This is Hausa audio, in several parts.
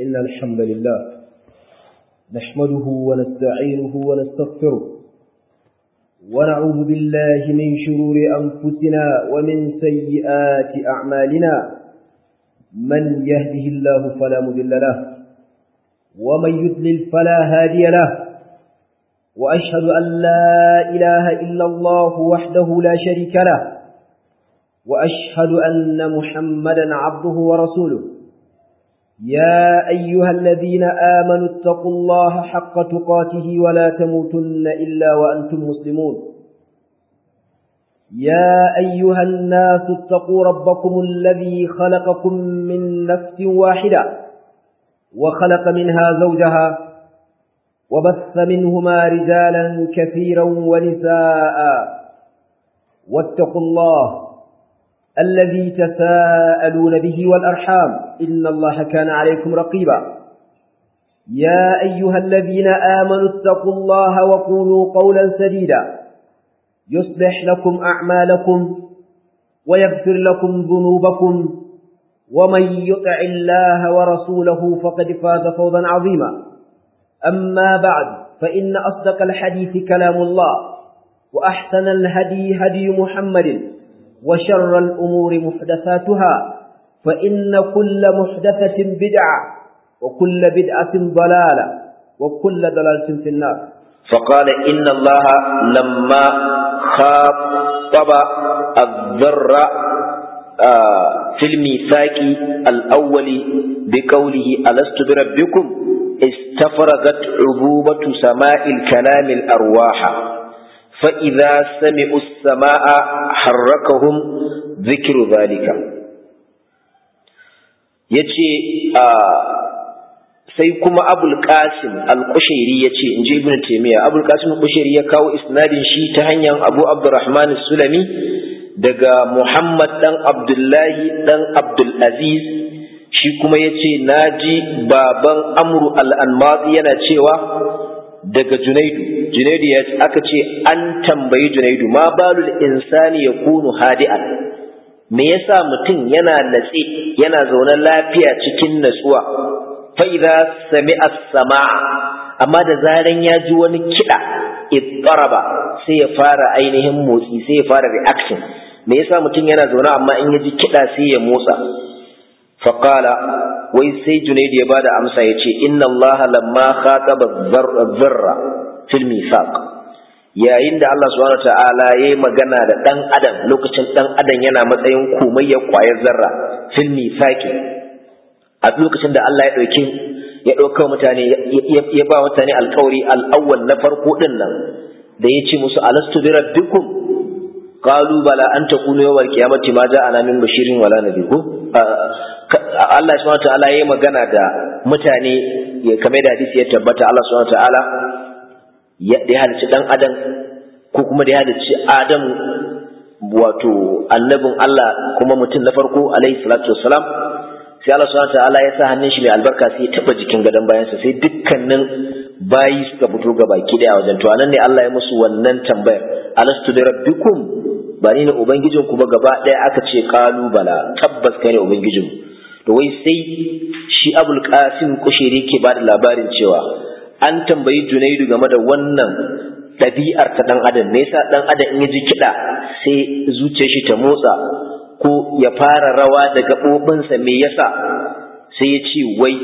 إن الحمد لله نحمده ونستعينه ونستغفره ونعوذ بالله من شرور أنفسنا ومن سيئات أعمالنا من يهده الله فلا مذل له ومن يضلل فلا هادي له وأشهد أن لا إله إلا الله وحده لا شريك له وأشهد أن محمدا عبده ورسوله يا أيها الذين آمنوا اتقوا الله حق تقاته ولا تموتن إلا وأنتم مسلمون يا أيها الناس اتقوا ربكم الذي خلقكم من نفس واحدة وخلق منها زوجها وبث منهما رجالا كثيرا ونساء واتقوا الله الذي تساءلون به والأرحام إن الله كان عليكم رقيبا يا أيها الذين آمنوا اتقوا الله وقولوا قولا سديدا يصلح لكم أعمالكم ويغفر لكم ذنوبكم ومن يطع الله ورسوله فقد فاز فوضا عظيما أما بعد فإن أصدق الحديث كلام الله وأحسن الهدي هدي محمد وشر الأمور محدثاتها فإن كل محدثة بدعة وكل بدعة ضلالة وكل ضلالة في النار فقال إن الله لما خاطب الذر في الميثاق الأول بقوله ألست بربكم استفرغت عبوبة سماء الكلام الأرواح فإذا سمعوا السماء حركهم ذكر ذلك yace sai kuma abul qasim al-qushairi yace inji ibnu taymiya abul qasim al-qushairi ya kawo isnadin shi ta hanyar abu abdurrahman sulami daga muhammad dan abdullahi dan abdul aziz shi kuma yace naji baban amru al-anmadi yana cewa daga junaidu junaidu ya aka ce an tambayi junaidu ma balul insani ya kunu hadi'an me yasa mutum yana natse yana zaune lafiya cikin natsuwa fa idza sami'a samaa amma da zaran ya ji wani kiɗa ittaraba sai ya fara ainihin motsi sai ya fara reaction me yasa mutum yana zaune amma in ya ji kiɗa sai ya motsa faqala wai sai Junaidu ya bada amsa ya ce inna Allah lamma khataba dharra fil mithaq yayin da Allah subhanahu ta'ala ya yi magana da dan adam lokacin dan adam yana matsayin komai ya kwayar zarra fil mithaqi a lokacin da Allah ya dauki ya dauka mutane ya ba mutane alƙawari al-awwal na farko din nan da ya ce musu alastu bi rabbikum qalu bala an takunu yawmal qiyamati ma ja'ana min bashirin wala nadhir Allah subhanahu wataala yayi magana da mutane ya kame da hadisi ya tabbata Allah subhanahu wataala ya da halicci dan adam ko kuma da halicci Adam wato annabin Allah kuma mutum na farko alaihi salatu wassalam sai Allah subhanahu wataala ya sa hannun shi mai albarka sai ya taba jikin gadon bayansa sai dukkanin bayi suka fito ga baki daya wajen to anan ne Allah ya musu wannan tambayar alastu bi rabbikum ba ni ne ubangijinku ba gaba daya aka ce qalu bala tabbas kai ne ubangijinku to wai sai shi abul qasim kushiri ke ba da labarin cewa an tambayi junaidu game da wannan ɗabi'ar ta ɗan adam me yasa ɗan adam in ya ji kiɗa sai zuciyar shi ta motsa ko ya fara rawa da gaɓoɓinsa me yasa sai ya ce wai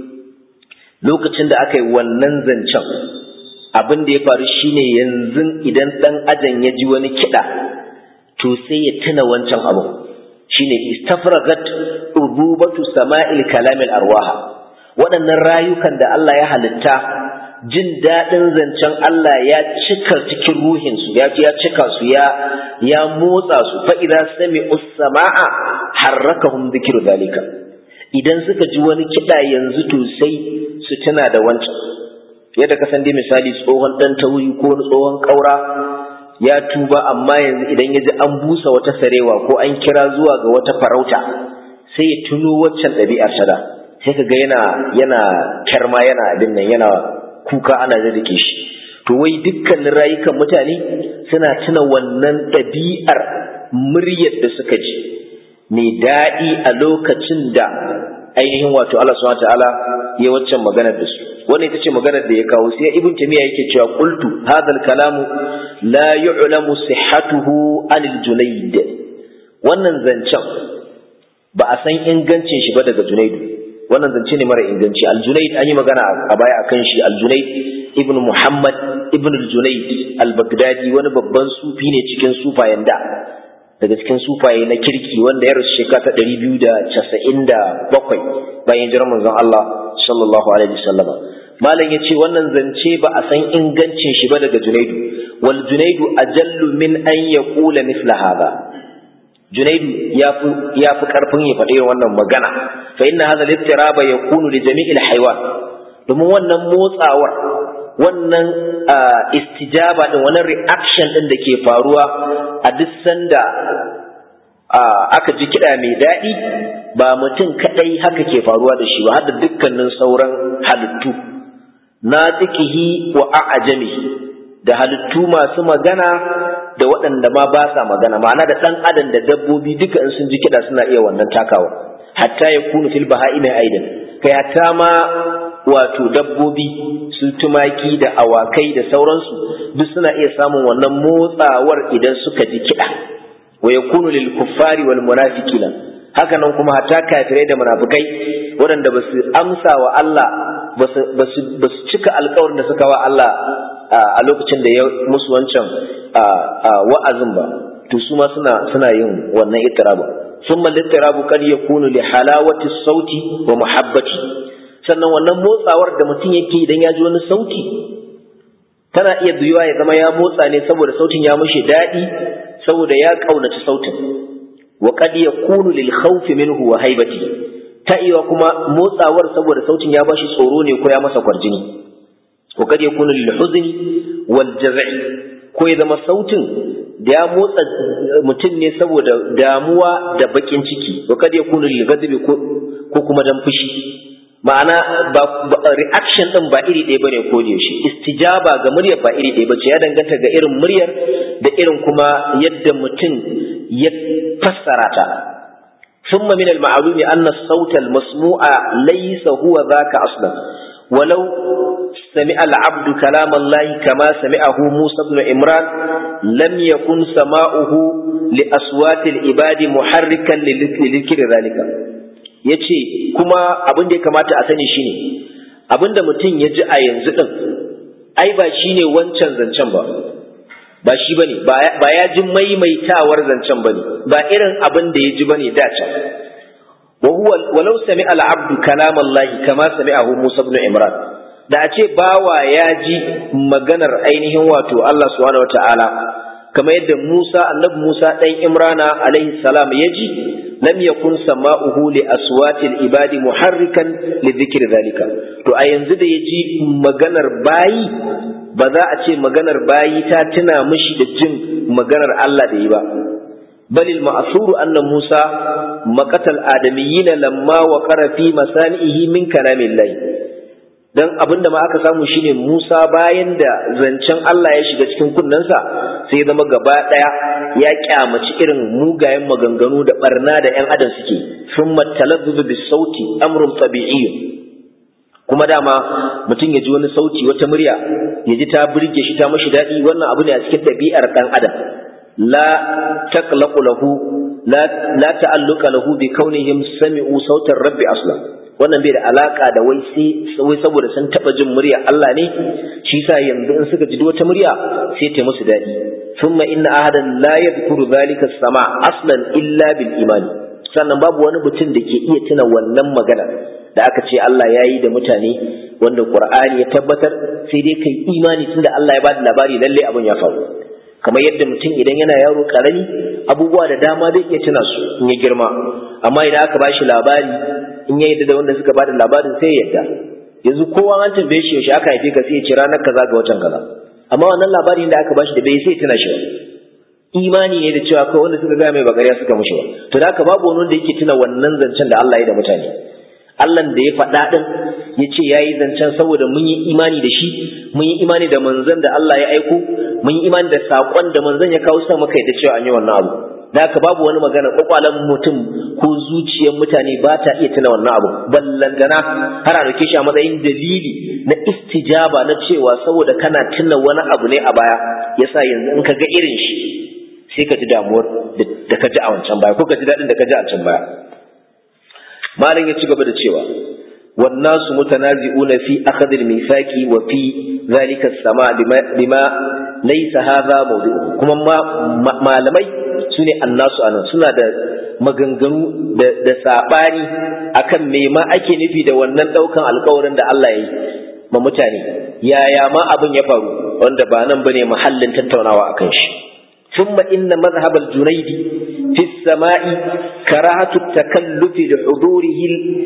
lokacin da aka yi wannan zancen abin da ya faru shine yanzu idan ɗan adam ya ji wani kiɗa to sai ya tuna wancan abin shine istafragat ububatu sama'il kalamil arwaha waɗannan rayukan da Allah ya halitta jin daɗin zancen Allah ya cika cikin ruhinsu ya ya cika su ya ya motsa su fa idza sami'u sama'a harrakahum dhikru dalika idan suka ji wani kiɗa yanzu to sai su tuna da wancan yadda ka san dai misali tsohon dan tauri ko tsohon ƙaura ya tuba amma yanzu idan ya ji an busa wata sarewa ko an kira zuwa ga wata farauta sai ya tuno waccan ɗabi'ar sada sai ka ga yana yana kyarma yana abin nan yana kuka ana rike shi to wai dukkanin rayukan mutane suna tuna wannan ɗabi'ar muryar da suka ji mai daɗi a lokacin da ainihin wato Allah subhanahu ta'ala ya waccan maganar da su wannan ita ce maganar da ya kawo sai ibn tamiya yake cewa qultu hadha kalamu la yu'lamu sihhatuhu anil junayd wannan zancen ba a san ingancin shi ba daga junaidu wannan zance ne mara inganci al-junayd an yi magana a baya akan shi al-junayd ibn muhammad ibn al-junayd al-baghdadi wani babban sufi ne cikin sufayen da daga cikin sufaye na kirki wanda ya rasu shekara ta ɗari biyu da casa'in da bakwai bayan jiran manzon Allah sallallahu alaihi wasallam malam ya ce wannan zance ba a san ingancin shi ba daga junaidu wal junaidu ajallu min an yaqula mithla hadha junaidu ya fi ya fi karfin ya faɗi wannan magana fa inna hadha al-ittiraba yakunu li jami'il haywan domin wannan motsawar wannan istijaba din wannan reaction din da ke faruwa a duk sanda aka ji kiɗa mai daɗi ba mutum kaɗai haka ke faruwa da shi ba har da dukkanin sauran halittu na tsikihi wa a'ajami da halittu masu magana da waɗanda ma ba sa magana ma'ana da ɗan adam da dabbobi duka in sun ji kiɗa suna iya wannan takawa hatta ya kunu fil baha'imi aidan kai hatta ma wato dabbobi su tumaki da awakai da sauransu duk suna iya samun wannan motsawar idan suka ji kiɗa wa yakunu lil kuffari wal munafiqina haka nan kuma hatta kafirai da munafikai waɗanda ba su amsa wa Allah ba su cika alkawarin da suka wa Allah a lokacin da ya musu wancan wa'azin ba to su ma suna suna yin wannan ittirabu ثم الاضطراب قد يكون لحلاوة الصوت ومحبته sannan wannan motsawar da mutum yake idan ya ji wani sauti tana iya biyuwa ya zama ya motsa ne saboda sautin ya mushi daɗi saboda ya ƙaunaci sautin wa qad yakunu lil khawf minhu wa haibati ta iya kuma motsawar saboda sautin ya bashi tsoro ne ko ya masa kwarjini wa qad yakunu lil huzni wal jaz'i ko ya zama sautin da ya motsa mutum ne saboda damuwa da bakin ciki wa qad yakunu lil ghadabi ko kuma dan fushi ma'ana ba reaction din ba iri ɗaya bane ko yaushe istijaba ga muryar ba iri ɗaya bace ya danganta ga irin muryar da irin kuma yadda mutum ya fassara ta ثم من المعلوم أن الصوت المسموع ليس هو ذاك أصلا ولو سمع العبد كلام الله كما سمعه موسى بن عمران لم يكن سماؤه لأصوات العباد محركا لذكر ذلك ya ce kuma abin da ya kamata a sani shine abin da mutum ya ji a yanzu ɗin ai ba shi ne wancan zancen ba ba shi ba ne ba ya ji maimaitawar zancen ba ne ba irin abin da ya ji ba ne da can walau sami al'abdu kalam Allah kama sami'ahu Musa ibn Imran da a ce bawa ya ji maganar ainihin wato Allah subhanahu wata'ala kamar yadda Musa annabi Musa dan Imrana alaihi salam ya ji lam yakun sama'uhu li aswatil ibadi muharrikan li dhikri zalika to a yanzu da yaji maganar bayi ba za a ce maganar bayi ta tuna mishi da jin maganar Allah da yi ba bal al ma'thur anna Musa maqatal adamiyyin lamma waqara fi masanihi min kalamillahi dan abinda ma aka samu shine Musa bayan da zancen Allah ya shiga cikin kunnensa sai ya zama gaba daya ya kyamaci irin mugayen maganganu da barna da ƴan adam suke thumma talazzuz bis sauti amrun tabi'i kuma dama mutum ya ji wani sauti wata murya ya ji ta burge shi ta mashi daɗi wannan abu ne a cikin ɗabi'ar ɗan adam la taqlaqu lahu la la ta'alluqa lahu bi kaunihim sami'u sautar rabbi aslan wannan bai da alaka da wai sai wai saboda sun taba jin murya Allah ne shi yasa yanzu in suka ji wata murya sai ta musu dadi thumma inna ahadan la yadhkuru dhalika sama aslan illa bil iman sannan babu wani mutum da ke iya tuna wannan magana da aka ce Allah ya yi da mutane wanda Qur'ani ya tabbatar sai dai kai imani tunda Allah ya bada labari lalle abin ya faru kamar yadda mutum idan yana yaro karami abubuwa da dama zai iya tuna su in ya girma amma idan aka bashi labari in ya yadda da wanda suka bada labarin sai ya yadda yanzu kowa an tambaye shi yaushe aka haife ka sai ya ce ranar kaza ga watan kaza amma wannan labarin da aka bashi da bai sai tuna shi ba imani ne da cewa kawai wanda suka gaya mai bagariya suka mushi ba to da haka babu wani wanda yake tuna wannan zancen da Allah ya da mutane Allah da ya faɗa ɗin ya ce ya yi zancen saboda mun yi imani da shi mun yi imani da manzon da Allah ya aiko mun yi imani da saƙon da manzon ya kawo sa maka da cewa an yi wannan abu da haka babu wani magana kwakwalen mutum ko zuciyar mutane ba ta iya tuna wannan abu ballantana har a dauke shi a matsayin dalili na istijaba na cewa saboda kana tuna wani abu ne a baya yasa yanzu in ka ga irin shi sai ka ji damuwar da ka ji a wancan baya ko ka ji daɗin da ka ji a can baya malam ya ci gaba da cewa والناس متنازعون في أخذ الميثاق وفي ذلك السماء بما, بما ليس هذا موضوعه كما ما malamai sune annasu anan suna da maganganu da sabani akan me ma ake nufi da wannan daukan alkawarin da Allah ya yi ma mutane yaya ma abin ya faru wanda ba nan bane mahallin tattaunawa akan shi ثم إن مذهب الجنيد في السماء كراهة التكلف لحضوره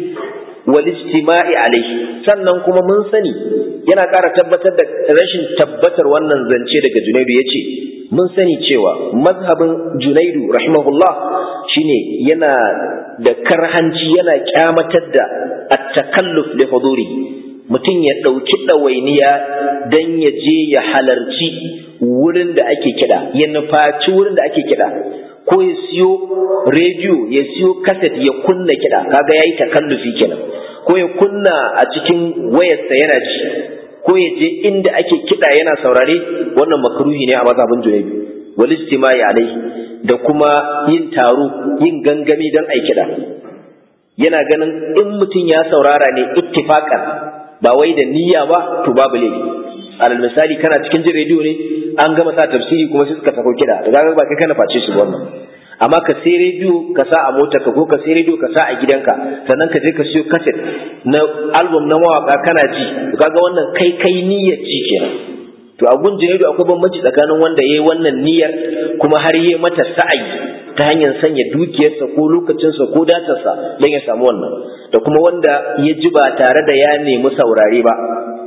والاجتماع عليه sannan kuma mun sani yana ƙara tabbatar da rashin tabbatar wannan zance daga Junaidu yace mun sani cewa mazhabin Junaidu rahimahullah shine yana da karhanci yana kyamatar da at-takalluf li huduri mutum ya ɗauki ɗawainiya don ya je ya halarci wurin da ake kiɗa ya nufaci wurin da ake kiɗa ko ya siyo rediyo ya siyo kaset ya kunna kiɗa kaga ya yi takallufi kenan ko ya kunna a cikin wayarsa yana ji ko ya je inda ake kiɗa yana saurare wannan makruhi ne a mazhabin junaidu wal istimai alai da kuma yin taro yin gangami don ai kiɗa yana ganin in mutum ya saurara ne ittifaqan ba wai da niyya ba to babu laifi alal misali kana cikin jin rediyo ne an gama sa tafsiri kuma sai suka sako kiɗa da kaga ba kai kana face su wannan amma ka sai rediyo ka sa a motar ka ko ka sai rediyo ka sa a gidanka sannan ka je ka siyo kaset na album na mawaka kana ji kaga wannan kai kai niyyar ji kenan to a gun rediyo akwai bambanci tsakanin wanda yayi wannan niyyar kuma har yayi mata sa'ayi ta hanyar sanya dukiyarsa ko lokacinsa ko datarsa don ya samu wannan da kuma wanda ya ji ba tare da ya nemi saurare ba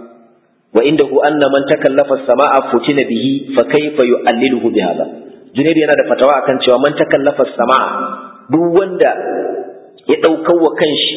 wa inda hu anna man takallafa sama'a futina bihi fa kayfa yu'alliluhu bi hadha Junaid yana da fatawa akan cewa man takallafa sama'a duk wanda ya daukar wa kanshi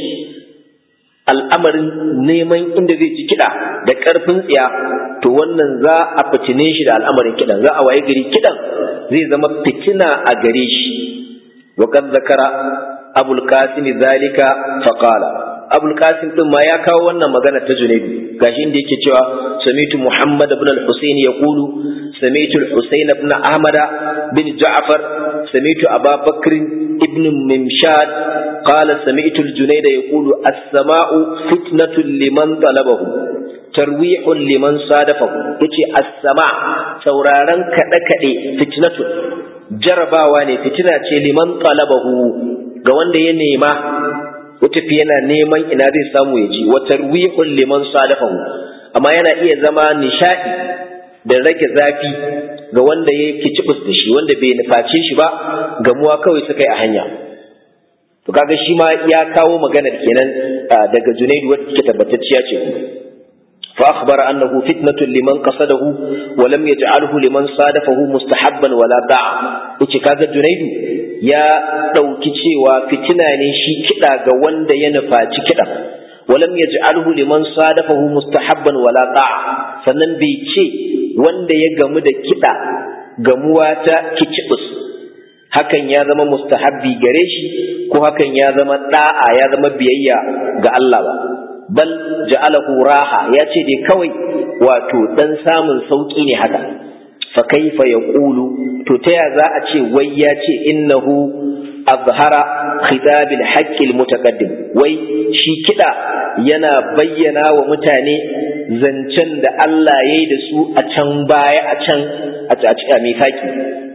al'amarin neman inda zai ci kiɗa da ƙarfin tsiya to wannan za a fitine shi da al'amarin kiɗan za a waye gari kiɗan zai zama fitina a gare shi wa kad zakara abul qasim zalika faqala abul qasim din ma ya kawo wannan magana ta junaidu gashi inda yake cewa samitu muhammad ibn al-husayn yaqulu samitu al-husayn ibn ahmad bin ja'far samitu aba bakr ibn mimshad qala samitu al-junayd yaqulu as-sama'u fitnatun liman talabahu tarwihun liman sadafahu yace as-sama sauraron kada kade fitnatun jarabawa ne fitina ce liman talabahu ga wanda ya nema watafi yana neman ina zai samu ya ji wa tarwihun liman sadafahu amma yana iya zama nishadi da rage zafi ga wanda ya kicibus da shi wanda bai nuface shi ba gamuwa kawai suka yi a hanya to kaga shi ma ya kawo maganar kenan daga junaidu wadda take tabbatacciya ce فأخبر أنه فتنة لمن قصده ولم يجعله لمن صادفه مستحبا ولا داعا yace kaga Junaidu ya ɗauki cewa fitina ne shi kiɗa ga wanda ya nufaci kiɗa walam yaj'alhu liman sadafahu mustahabban wala da'a sannan bai ce wanda ya gamu da kiɗa gamuwa ta kicibus hakan ya zama mustahabbi gare shi ko hakan ya zama da'a ya zama biyayya ga Allah ba bal ja'alahu raha ya ce dai kawai wato dan samun sauki ne haka fa kaifa yaqulu to ta ya za a ce wai ya ce innahu azhara khitabil haqqil mutaqaddim wai shi kida yana bayyana wa mutane zancen da Allah ya yi da su a can baya a can a a mifaki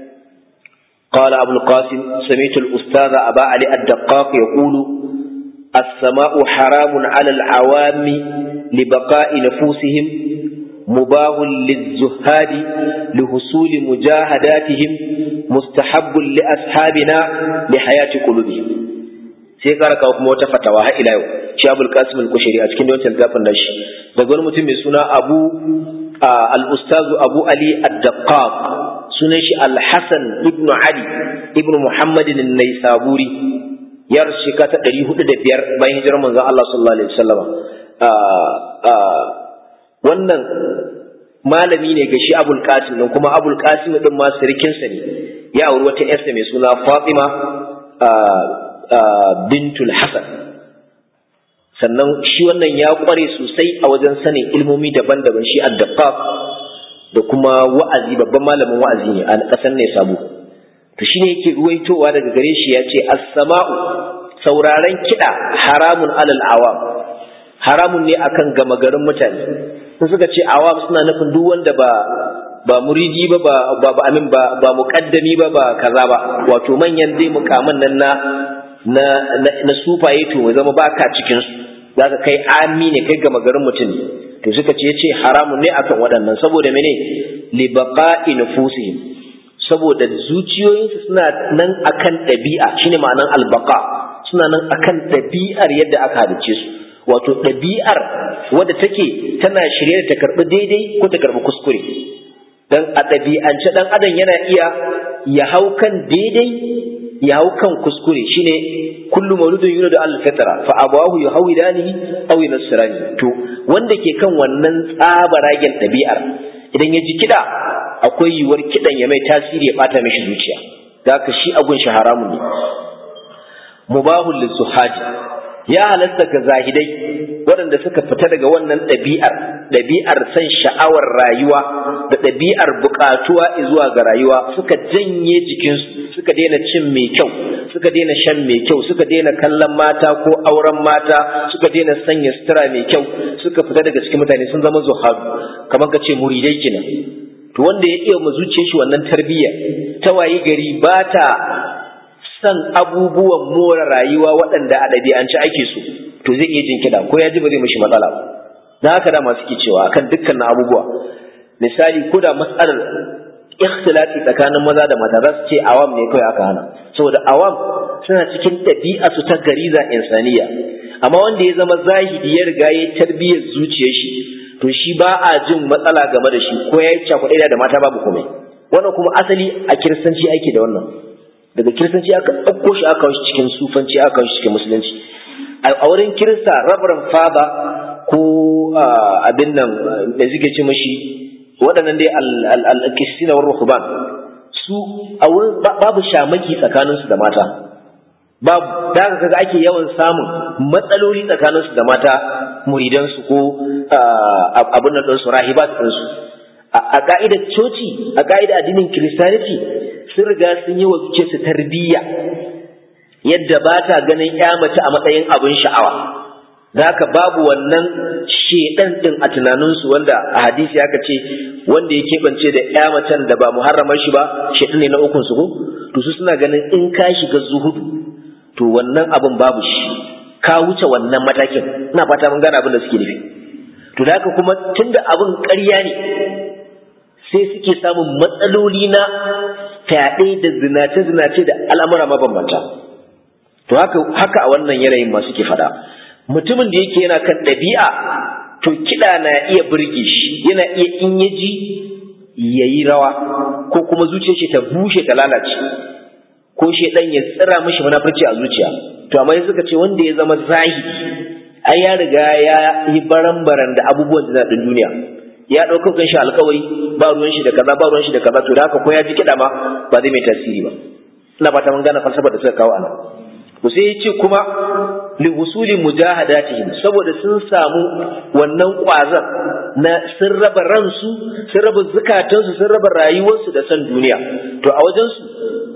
قال أبو القاسم سمعت الأستاذ أبا علي الدقاق يقول السماء حرام على العوام لبقاء نفوسهم مباه للزهاد لحصول مجاهداتهم مستحب لأصحابنا لحياة قلوبهم sai kara kawo kuma wata fatawa har ila yau shi abul qasim al-kushari a cikin wancan littafin nashi daga wani mutum mai suna abu al-ustazu abu ali ad-daqqaq sunan shi al-hasan ibnu ali ibnu muhammadin an-naisaburi ya rasu shekara ta ɗari hudu da biyar bayan hijirar manzon Allah sallallahu alaihi wasallama wannan malami ne ga shi abul qasim din kuma abul qasim din ma sirikinsa ne ya auri wata yarsa mai suna fatima bintul hasan sannan shi wannan ya kware sosai a wajen sanin ilmomi daban-daban shi addaqaq da kuma wa'azi babban malamin wa'azi ne a ƙasar ne sabo to shine yake ruwaitowa daga gare shi ya ce as-sama'u sauraren kiɗa haramun alal awam haramun ne akan gama garin mutane sun suka ce awam suna nufin duk wanda ba ba muridi ba ba ba amin ba ba muqaddami ba ba kaza ba wato manyan dai mukaman nan na na na sufaye to mai zama baka cikin su zaka kai ami ne kai gama garin mutum to suka ce yace haramun ne akan waɗannan saboda mene li baqa'i nufusihim saboda zuciyoyinsu suna nan akan ɗabi'a shine ma'anan albaqa suna nan akan ɗabi'ar yadda aka halice su wato ɗabi'ar wadda take tana shirye da ta karɓi daidai ko ta karɓi kuskure dan a ɗabi'ance ɗan adam yana iya ya hau kan daidai ya hau kan kuskure shine kullu mauludun yuladu al fitra fa abawahu yuhawidanihi aw yunasrani to wanda ke kan wannan tsabaragen ɗabi'ar idan ya ji kiɗa akwai yiwuwar kiɗan ya mai tasiri ya ɓata mishi zuciya da haka shi agun shi haramun ne mubahul lizuhadi ya halasta ga zahidai waɗanda suka fita daga wannan ɗabi'ar ɗabi'ar san sha'awar rayuwa da ɗabi'ar buƙatuwa zuwa ga rayuwa suka janye jikinsu suka daina cin mai kyau suka daina shan mai kyau suka daina kallon mata ko auren mata suka daina sanya sutura mai kyau suka fita daga cikin mutane sun zama zuhadu kamar ka ce muridai kenan to wanda ya iya mu zuciyar shi wannan tarbiyya ta wayi gari ba ta san abubuwan more rayuwa waɗanda a ɗabi'ance ake so to zai iya jin kiɗa ko ya ji ba zai mishi matsala ba na haka da masu ke cewa akan dukkan abubuwa misali ko da matsalar ikhtilafi tsakanin maza da mata za su ce awam ne kawai aka hana saboda awam suna cikin ɗabi'a su ta gariza insaniya amma wanda ya zama zahidi ya riga ya tarbiyyar zuciyar shi to shi ba a jin matsala game da shi ko ya yi cakuɗe da mata babu komai wannan kuma asali a kiristanci ake da wannan daga kiristanci aka ɗauko shi aka shi cikin sufanci aka shi cikin musulunci a wurin kirista rabaran fada ko abin nan da suke ce mashi waɗannan dai al-kisina wa ruhban su a wurin babu shamaki tsakaninsu da mata babu da kaga ake yawan samun matsaloli tsakaninsu da mata muridansu ko abin nan ɗinsu rahibat ɗinsu a ka'idar coci a ka'idar addinin kiristaniti sun riga sun yi wa su tarbiyya yadda ba ta ganin ya mace a matsayin abin sha'awa da haka babu wannan shedan din a tunaninsu wanda a hadisi aka ce wanda ya keɓance da ya macen da ba muharramar shi ba shedan ne na ukun su to su suna ganin in ka shiga zuhudu to wannan abin babu shi ka wuce wannan matakin ina fata mun gane abin da suke nufi to da haka kuma tunda abin ƙarya ne sai suke samun matsaloli na fyaɗe da zinace-zinace da al'amura mabambanta to haka haka a wannan yanayin ma suke faɗa mutumin da yake yana kan ɗabi'a to kiɗa na iya burge shi yana iya in ya ji ya yi rawa ko kuma zuciyar shi ta bushe ta lalace ko shi ɗan ya tsira mishi munafurci a zuciya to amma suka ce wanda ya zama zahiri ai ya riga ya yi baran-baran da abubuwan da ɗin duniya ya ɗaukar kan shi alkawari ba ruwan shi da kaza ba ruwan shi da kaza to da haka ko ya ji kiɗa ma ba zai mai tasiri ba ina fata mun gane falsafar da suka kawo anan to sai ya ce kuma li husuli mujahadatihim saboda sun samu wannan kwazan na sun raba ransu sun raba zukatansu sun raba rayuwarsu da san duniya to a wajen su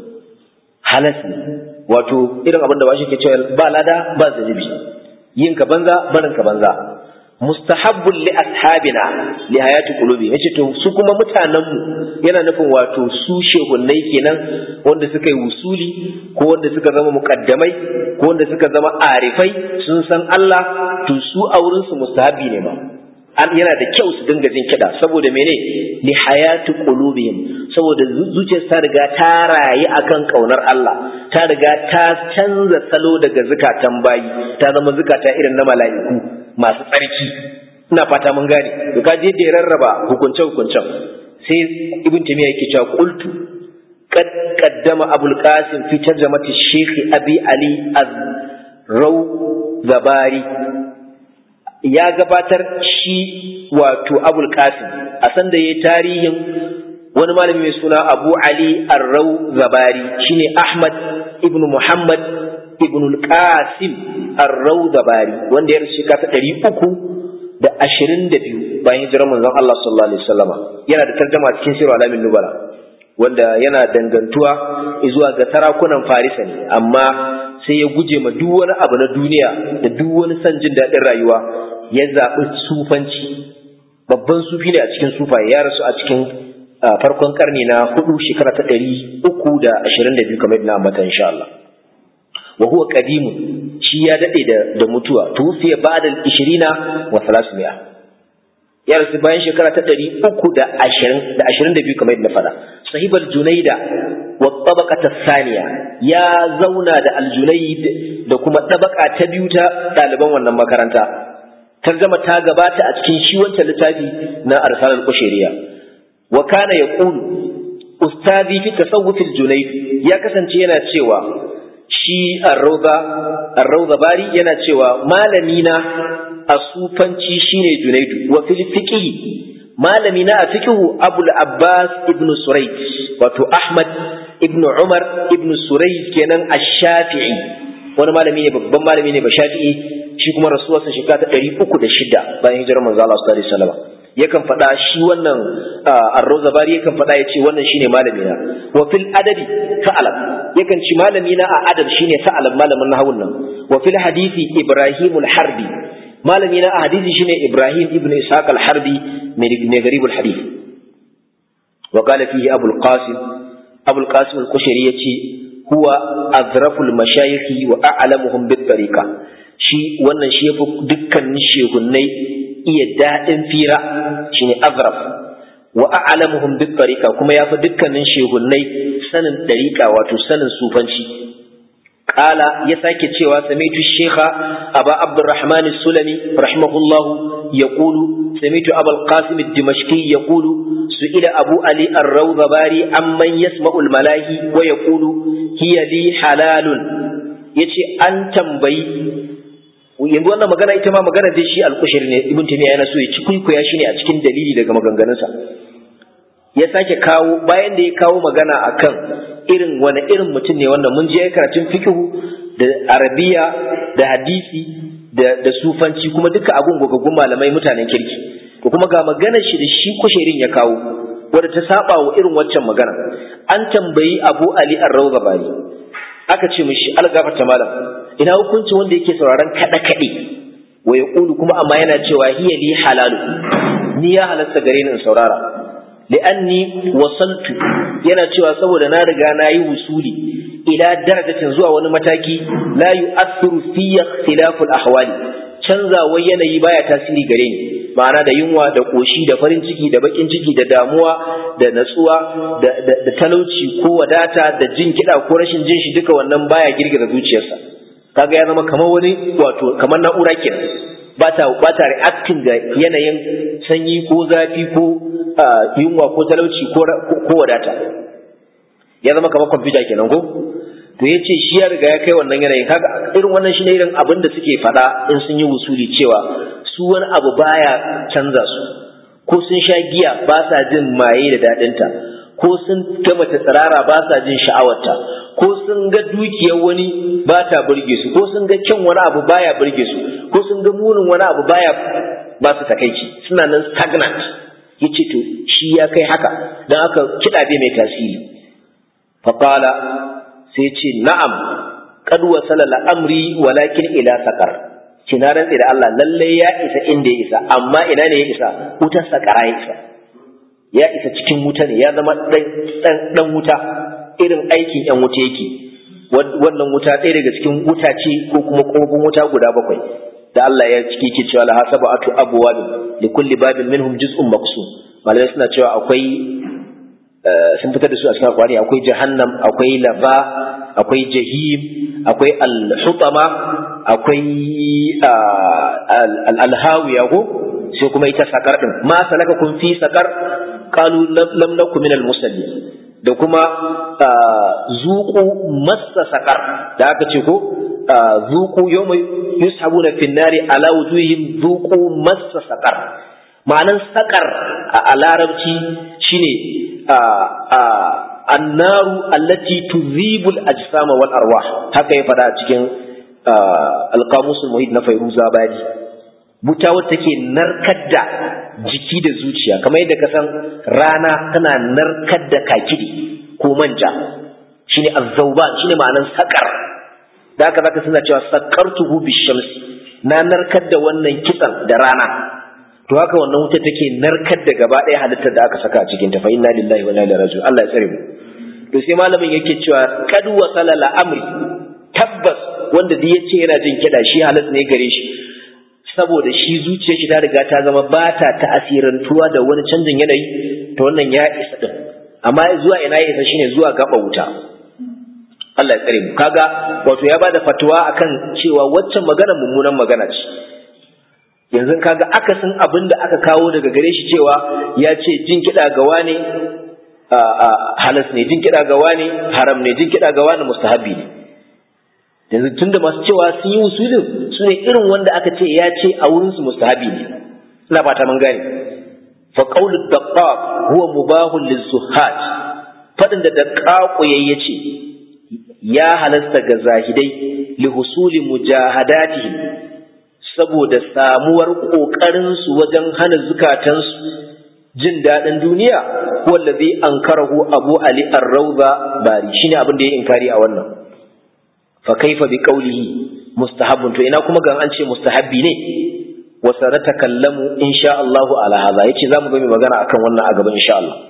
halas ne wato irin abin da ba shi ke cewa ba lada ba zanibi yin ka banza barin ka banza mustahabbun li ashabina li hayati qulubi yace to su kuma mutanen mu yana nufin wato su shehunnai kenan wanda suka yi wusuli ko wanda suka zama muqaddamai ko wanda suka zama arifai sun san Allah to su a wurin su mustahabbi ne ma an yana da kyau su dinga jin kiɗa saboda mene li hayati qulubihim saboda zuciyar ta riga ta rayu akan kaunar Allah ta riga ta canza salo daga zukatan bayi ta zama zukata irin na mala'iku masu tsarki ina fata mun gane to ka je da rarraba hukunce hukuncen sai ibn tamiya yake cewa qultu qad qaddama abul qasim fi tarjamati shaykh abi ali az-raw zabari ya gabatar shi wato abul qasim a sanda yayi tarihin wani malami mai suna abu ali arrau zabari shine ahmad ibnu muhammad ibnu qasim arrau zabari wanda ya rasu shekara ɗari uku da ashirin da biyu bayan hijirar manzon Allah sallallahu alaihi wasallama yana da tarjama cikin sirru alamin nubala wanda yana dangantuwa zuwa ga sarakunan farisa ne amma sai ya guje ma duk wani abu na duniya da duk wani son jin daɗin rayuwa ya zaɓi sufanci babban sufi ne a cikin sufaye ya rasu a cikin farkon karni na hudu shekara ta ɗari uku da ashirin da biyu kamar yadda na ambata insha Allah wa huwa qadimu shi ya dade da da mutuwa tufiya ba'da al-20 wa 300 ya rasu bayan shekara ta 320 da 22 kamar yadda na faɗa sahibal junaida wa tabaqata thaniya ya zauna da al-junaid da kuma tabaka ta biyu ta ɗaliban wannan makaranta tarjama ta gabata a cikin shi wancan littafi na arsal al-qushayriya wa kana yaqulu ustazi fi tasawuf al-junayd ya kasance yana cewa shi arrauza bari yana cewa malami na a sufanci shine junaidu wa fil fiqh malami na a fiqh abul abbas ibn surayd wato ahmad ibn umar ibn surayd kenan ash-shafi'i wani malami ne babban malami ne ba shafi'i shi kuma rasuwarsa shekara ta 306 bayan hijirar manzo Allah sallallahu alaihi wasallam yakan faɗa shi wannan arrozabari yakan faɗa ya ce wannan shine malami na wa fil adabi sa'alam yakan ci malami na a adab shine sa'alam malamin nahawun nan wa fil hadisi ibrahim al-harbi malami na a hadisi shine ibrahim ibn ishaq al-harbi mai garib al-hadith wa qala fihi abu al-qasim abu al-qasim al-kushari yace huwa azraful mashayikh wa a'lamuhum bit tariqa shi wannan shi yafi dukkanin shehunnai iya daɗin fira shine azraf wa a'lamuhum bit tariqa kuma yafi dukkanin shehunnai sanin dariqa wato sanin sufanci qala ya sake cewa samitu shekha aba abdurrahman as-sulami rahimahullah yaqulu samitu abul qasim ad-dimashqi yaqulu su'ila abu ali ar-rawdabari amman yasma'u al-malahi wa yaqulu hiya li halalun yace an tambayi yanzu wannan magana ita ma magana dai shi alƙushir ne ibn taymiya yana so ya ci kuikuya shi ne a cikin dalili daga maganganunsa ya sake kawo bayan da ya kawo magana akan irin wani irin mutum ne wannan mun je karatun fikihu da arabiya da hadisi da da sufanci kuma duka abun gogaggun malamai mutanen kirki to kuma ga maganar shi da shi kushirin ya kawo wadda ta saba wa irin waccan magana an tambayi abu ali ar-rawzabari aka ce mishi algafarta malam ina hukunci wanda yake sauraron kada kade wa yaqulu kuma amma yana cewa hiya li halalu ni ya halatta gare ni in saurara li'anni wasaltu yana cewa saboda na riga na yi wusuli ila darajatin zuwa wani mataki la yu'athiru fi ikhtilaful ahwali canzawar yanayi baya tasiri gare ni ma'ana da yunwa da koshi da farin ciki da bakin ciki da damuwa da natsuwa da talauci ko wadata da jin kiɗa ko rashin jin shi duka wannan baya girgiza zuciyarsa kaga ya zama kamar wani wato kamar na'ura kenan ba ta ba ta reacting ga yanayin sanyi ko zafi ko yunwa ko talauci ko wadata ya zama kamar kwamfuta kenan ko to ya ce shi ya riga ya kai wannan yanayin kaga irin wannan shi ne irin abin da suke faɗa in sun yi wusuli cewa su wani abu baya canza su ko sun sha giya ba sa jin maye da daɗinta ko sun gama ta tsirara ba sa jin sha'awarta ko sun ga dukiyar wani ba ta burge su ko sun ga kyan wani abu baya burge su ko sun ga munin wani abu baya ba su takaici suna nan stagnant yace to shi ya kai haka dan haka kiɗa bai mai tasiri faqala sai ce na'am qad wasala al'amri walakin ila sakar ci na rantsi da Allah lalle ya isa inda ya isa amma ina ne ya isa wutar sakara ya isa ya isa cikin wuta ne ya zama dan wuta irin aikin yan wuta yake wannan wuta ɗaya daga cikin wuta ce ko kuma kofin wuta guda bakwai da Allah ya ciki ke cewa la hasaba atu abwab li kulli babin minhum juz'un maqsum malamai suna cewa akwai sun fitar da su a cikin alƙur'ani akwai jahannam akwai lava akwai jahim akwai al-hutama akwai al-hawiya ko sai kuma ita sakar din ma salaka kun fi sakar qalu lam nakum min al-musallin da kuma zuqu massa sakar da aka ce ko zuqu yawma yushabuna fin nari ala wujuhihim zuqu massa saqar ma'anan saqar a larabci shine annaru allati tuzibu al-ajsam wal arwah haka ya fada a cikin alqamus muhit na fayruza bari buta wacce take narkar da jiki da zuciya kamar yadda ka san rana tana narkar da kakidi ko manja shine azzauban shine ma'anan sakar da haka zaka suna cewa sakartuhu bishamsi na narkar da wannan kitsan da rana to haka wannan wuta take narkar da gaba ɗaya halittar da aka saka a cikin ta fa inna lillahi wa inna ilaihi raji'un Allah ya tsare mu to sai malamin yake cewa kad wasala amri tabbas wanda duk yace yana jin kiɗa shi halas ne gare shi saboda shi zuciyar shi ta riga ta zama ba ta ta'asirantuwa da wani canjin yanayi to wannan ya isa din amma zuwa ina ya isa shine zuwa gaba wuta Allah ya tsare mu kaga wato ya bada fatuwa akan cewa waccan magana mummunan magana ce yanzu kaga akasin abin da aka kawo daga gare shi cewa ya ce jin kiɗa ga wani halas ne jin kiɗa ga wani haram ne jin kiɗa ga wani mustahabi ne yanzu tunda masu cewa sun yi usulin su ne irin wanda aka ce ya ce a wurinsu mustahabi ne ina fata mun gane fa qawlu daqqaq huwa mubahun lizuhat fadin da daqqaq yace ya halasta ga zahidai li husuli mujahadatihim saboda samuwar kokarin su wajen hana zukatansu jin daɗin duniya wallazi ankarahu abu ali ar-rawda bari shine abin da ya inkari a wannan fa kaifa bi qawlihi mustahabbun to ina kuma gan an ce mustahabbi ne wa sanatakallamu insha Allah ala hadha yace zamu ga mai magana akan wannan a gaban insha Allah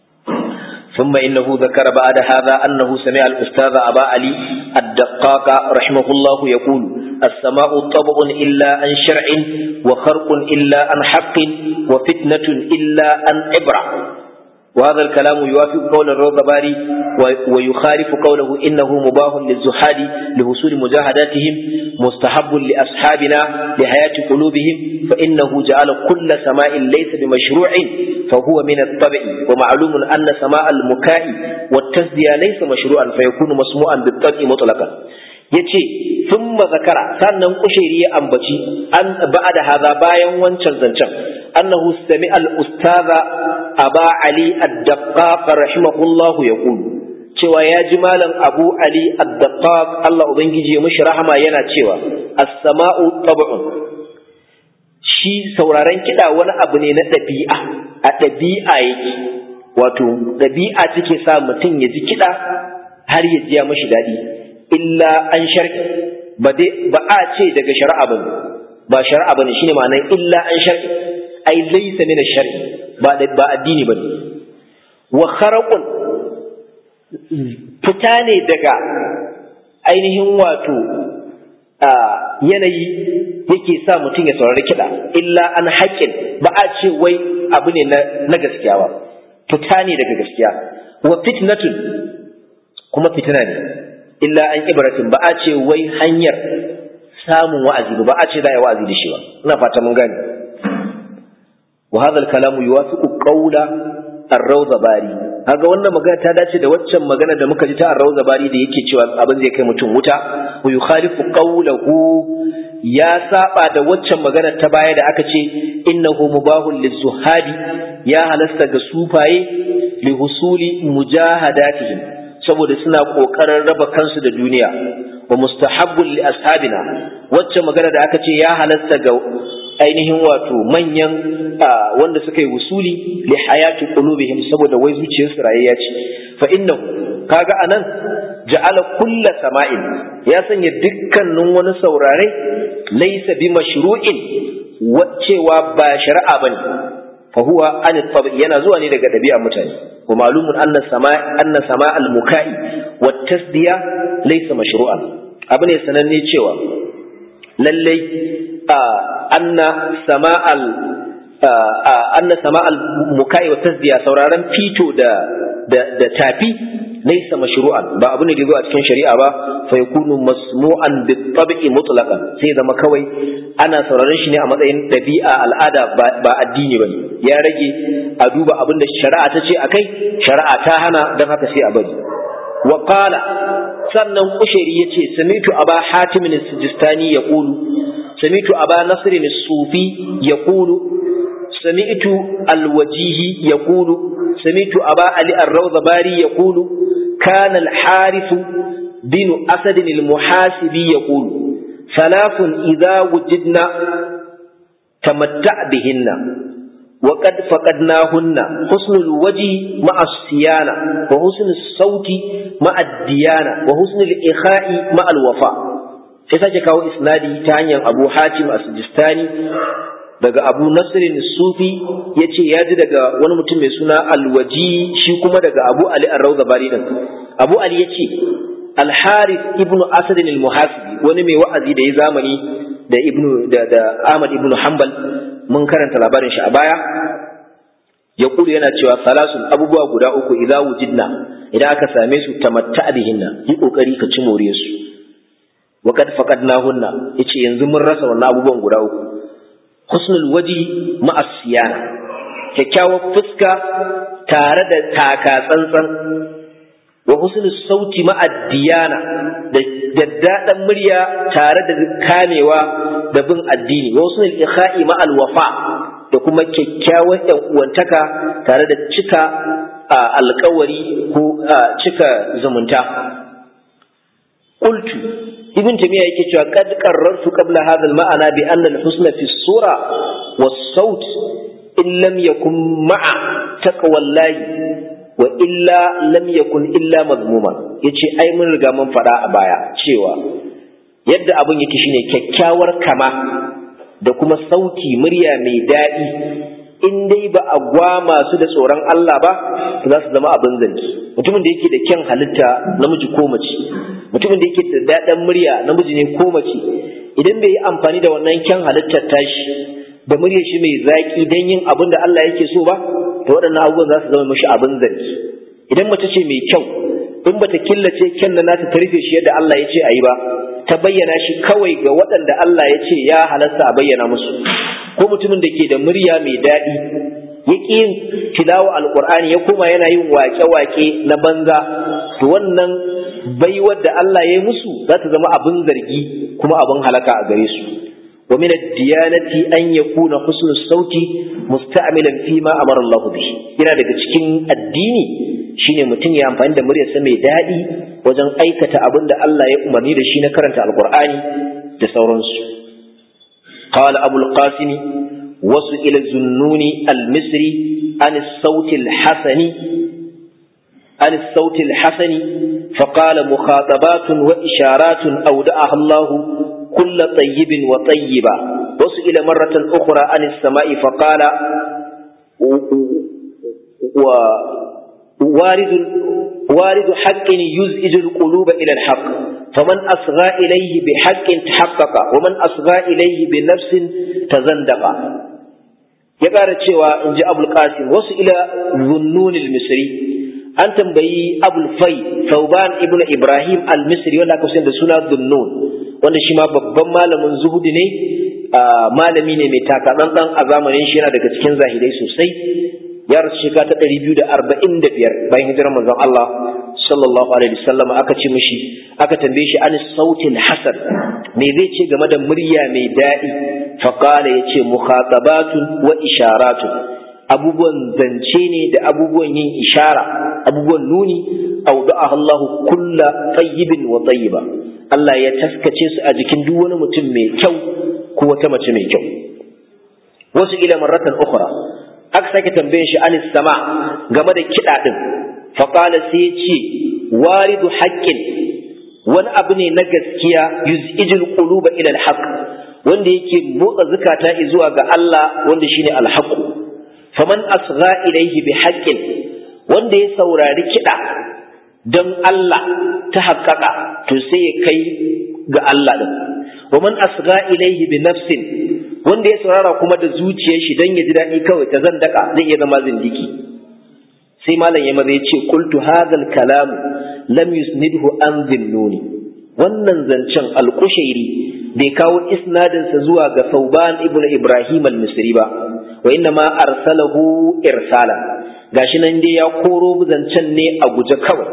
ثم إنه ذكر بعد هذا أنه سمع الأستاذ أبا علي الدقاق رحمه الله يقول السماء طبع إلا عن شرع وخرق إلا عن حق وفتنة إلا عن عبرة وهذا الكلام يوافق قول الروضباري ويخالف قوله إنه مباه للزحاد لحصول مجاهداتهم مستحب لأصحابنا لحياة قلوبهم فإنه جعل كل سماء ليس بمشروع فهو من الطبع ومعلوم أن سماء المكاء والتسدية ليس مشروعا فيكون مسموعا بالطبع مطلقا yace thumma zakara sannan kushairi ya ambaci an ba'da hadha bayan wancan zancen annahu sami al ustaza aba ali ad-daqqaq rahimahullahu yaqul cewa ya ji malam abu ali ad-daqqaq Allah ubangiji ya mishi rahama yana cewa as-sama'u tab'un shi sauraron kiɗa wani abu ne na ɗabi'a a ɗabi'a yake wato ɗabi'a take sa mutum ya ji kiɗa har ya ji ya mashi daɗi illa an shar'i ba dai ba a ce daga shari'a bane ba shari'a bane shine ma'anar illa an shar'i ai laysa min ash-shar'i ba ba addini bane wa kharaqun fita ne daga ainihin wato yanayi yake sa mutum ya saurari kiɗa illa an haƙƙin ba a ce wai abu ne na gaskiya ba fita ne daga gaskiya wa fitnatun kuma fitina ne illa an ibratin ba a ce wai hanyar samun wa'azi ba a ce za a yi wa'azi da shi ba ina fata mun gane wa hadha al-kalamu yuwafiqu qawla ar-rawda bari kaga wannan magana ta dace da waccan magana da muka ji ta ar-rawda bari da yake cewa abin zai kai mutum wuta wa yukhalifu qawlahu ya saba da waccan magana ta baya da aka ce innahu mubahul lizuhadi ya halasta ga sufaye li husuli mujahadatihim saboda suna kokarin raba kansu da duniya wa mustahabbul li ashabina wacce magana da aka ce ya halasta ga ainihin wato manyan wanda suka yi wusuli li hayati qulubihim saboda wai zuciyarsu rayayya ce fa innahu kaga anan ja'ala kulla sama'in ya sanya dukkanin wani saurare laysa bi mashru'in cewa ba shari'a bane fa huwa an tabi yana zuwa ne daga dabi'a mutane wa ma'lumun anna sama' anna sama' al-muka'i wat tasdiya laysa mashru'an abu ne sananne cewa lallai anna sama'al anna sama'al mukai wa tasdiya sauraron fito da da tafi laysa mashru'an ba abu ne da zo a cikin shari'a ba fa yakunu masmu'an bi tab'i mutlaqan sai zama kawai ana sauraron shi ne a matsayin dabi'a al'ada ba addini bane ya rage a duba abin da shari'a ta ce akai shari'a ta hana dan haka sai a bari wa qala sannan kushairi yace samitu aba hatim as-sijistani yaqulu samitu aba nasr as-sufi yaqulu sami'tu al-wajihi yaqulu samitu aba ali ar-rawdabari yaqulu kana al-harith bin asad al-muhasibi yaqulu ثلاث إذا وجدنا تمتع بهن وقد فقدناهن حسن الوجه مع الصيانة وحسن الصوت مع الديانة وحسن الإخاء مع الوفاء sai sake kawo isnadi ta hanyar abu hatim a sujistani daga abu nasirin sufi ya ce ya ji daga wani mutum mai suna alwaji shi kuma daga abu ali arrauza bari din abu ali ya ce alharis ibnu asadin al-muhasibi wani mai wa'azi da ya zamani da ibnu da, da ahmad ibnu hanbal mun karanta labarin shi a baya ya kulu yana cewa salasun abubuwa guda uku idza wujidna idan aka same su tamatta bihinna yi kokari ka ci more su wa kad faqadnahunna yace yanzu mun rasa wannan abubuwan guda uku husnul waji ma'a siyana kyakkyawar fuska tare da taka tsantsan wa husnul sauti ma'a diyana da daddadan murya tare da kamewa da bin addini wa husnul ikha'i ma'al wafa da kuma kyakkyawar yan uwantaka tare da cika alkawari ko cika zumunta qultu ibn tamiya yake cewa qad qarrartu qabla hadha al-ma'ana bi anna al-husna fi as-sura was-sawt in lam yakun ma'a taqwallahi wa illa lam yakun illa madmuma yace ai mun riga mun faɗa a baya cewa yadda abun yake shine kyakkyawar kama da kuma sauti murya mai daɗi in dai ba a gwama su da tsoron Allah ba za su zama abin zargi mutumin da yake da kyan halitta namiji ko mace mutumin da yake da daɗin murya namiji ne ko mace idan bai yi amfani da wannan kyan halittar tashi da muryar shi mai zaƙi don yin abin da Allah yake so ba to waɗannan abubuwan za su zama mashi abin zargi idan mace ce mai kyau in bata killace kyan da nata ta rufe shi yadda Allah ya ce a yi ba ta bayyana shi kawai ga waɗanda Allah ya ce ya halasta a bayyana musu ko mutumin da ke da murya mai daɗi ya ƙi yin tilawa alƙur'ani ya koma yana yin wake-wake na banza to wannan baiwar da Allah ya yi musu za ta zama abin zargi kuma abin halaka a gare su wa min ad-diyanati an yakuna husnul sauti musta'milan fi ma amara Allah bihi yana daga cikin addini shine mutum ya amfani da muryarsa mai daɗi wajen aikata abin da Allah ya umarni da shi na karanta alƙur'ani da sauransu قال أبو القاسم وسئل الزنوني المصري عن الصوت الحسن عن الصوت الحسن فقال مخاطبات وإشارات أودعها الله كل طيب وطيبة وسئل مرة أخرى عن السماء فقال وارد وارد حق يزئج القلوب إلى الحق فمن أصغى إليه بحق تحقق ومن أصغى إليه بنفس تزندق يقال cewa in ji abul qasim wasu ila zunnun al-misri an tambayi abul fai sauban ibn ibrahim al-misri wanda aka da suna zunnun wanda shi ma babban malamin zuhudi ne malami ne mai takatsantsan a zamanin shi yana daga cikin zahidai sosai ya rasu shekara ta ɗari biyu da arba'in da biyar bayan hijirar manzon Allah sallallahu alaihi wasallam aka ce mishi aka tambaye shi an sautin hasan me zai ce game da murya mai daɗi faqala yace mukhatabatun wa isharatun abubuwan zance ne da abubuwan yin ishara abubuwan nuni aw da'a Allah kulla tayyibin wa tayyiba Allah ya taskace su a jikin duk wani mutum mai kyau ko wata mace mai kyau wasu ila marratan ukhra aka sake tambayin shi anis sama game da kiɗa ɗin faƙala sai ya ce waridu haƙƙin wani abu ne na gaskiya yuz'ijul quluba ila alhaq wanda yake motsa zukata zuwa ga Allah wanda shine alhaq faman asgha ilayhi bi haqqin wanda ya saurari kiɗa don Allah ta haƙƙaƙa to sai ya kai ga Allah din wa man asgha ilayhi bi nafsin wanda ya saurara kuma da zuciyar shi dan ya ji daɗi kawai ta zan daka zai iya zama zindiki sai malam ya maza ya ce qultu hadhal kalam lam yusnidhu an dhinnuni wannan zancen alkushairi bai kawo isnadin sa zuwa ga Sauban ibnu Ibrahim al-Misri ba wa inna ma arsalahu irsala gashi nan dai ya koro zancen ne a guje kawai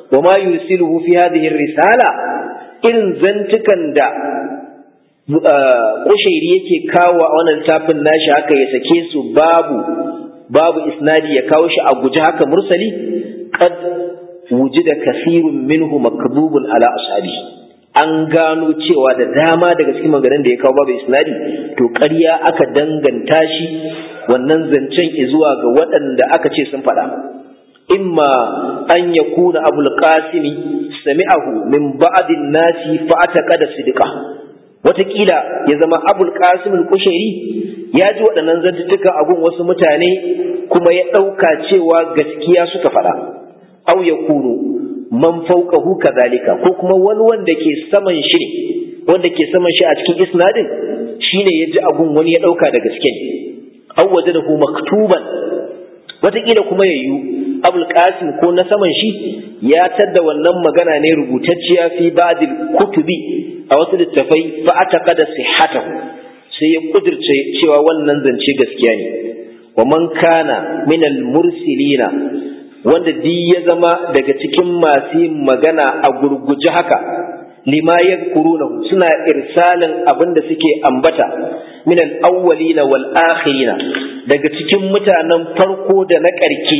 wa ma yusiluhu fi hadhihi risala irin zantukan da kushairi yake kawo a wannan littafin nashi haka ya sake su babu babu isnadi ya kawo shi a guje haka mursali qad wujida kasirun minhu makdubun ala ashabi an gano cewa da dama daga cikin maganin da ya kawo babu isnadi to ƙarya aka danganta shi wannan zancen zuwa ga waɗanda aka ce sun faɗa imma an yakuna abul qasimi sami'ahu min ba'din nasi fa ataqada sidqa watakila ya zama abul qasim al-kushairi ya ji waɗannan zantuttuka a gun wasu mutane kuma ya ɗauka cewa gaskiya suka faɗa aw yakunu man fawqahu kadhalika ko kuma wani wanda ke saman shi ne wanda ke saman shi a cikin isnadin shine ya ji agun wani ya ɗauka da gaske ne aw wajadahu maktuban watakila kuma ya yiwu abul qasim ko na saman shi ya tadda wannan magana ne rubutacciya fi ba'dil kutubi a wasu littafai fa ataqada sihhatahu sai ya kudirce cewa wannan zance gaskiya ne wa man kana min al mursilina wanda di ya zama daga cikin masu yin magana a gurguje haka lima yadhkurunahu suna irsalin abin da suke ambata min al awwalina wal akhirina daga cikin mutanen farko da na ƙarke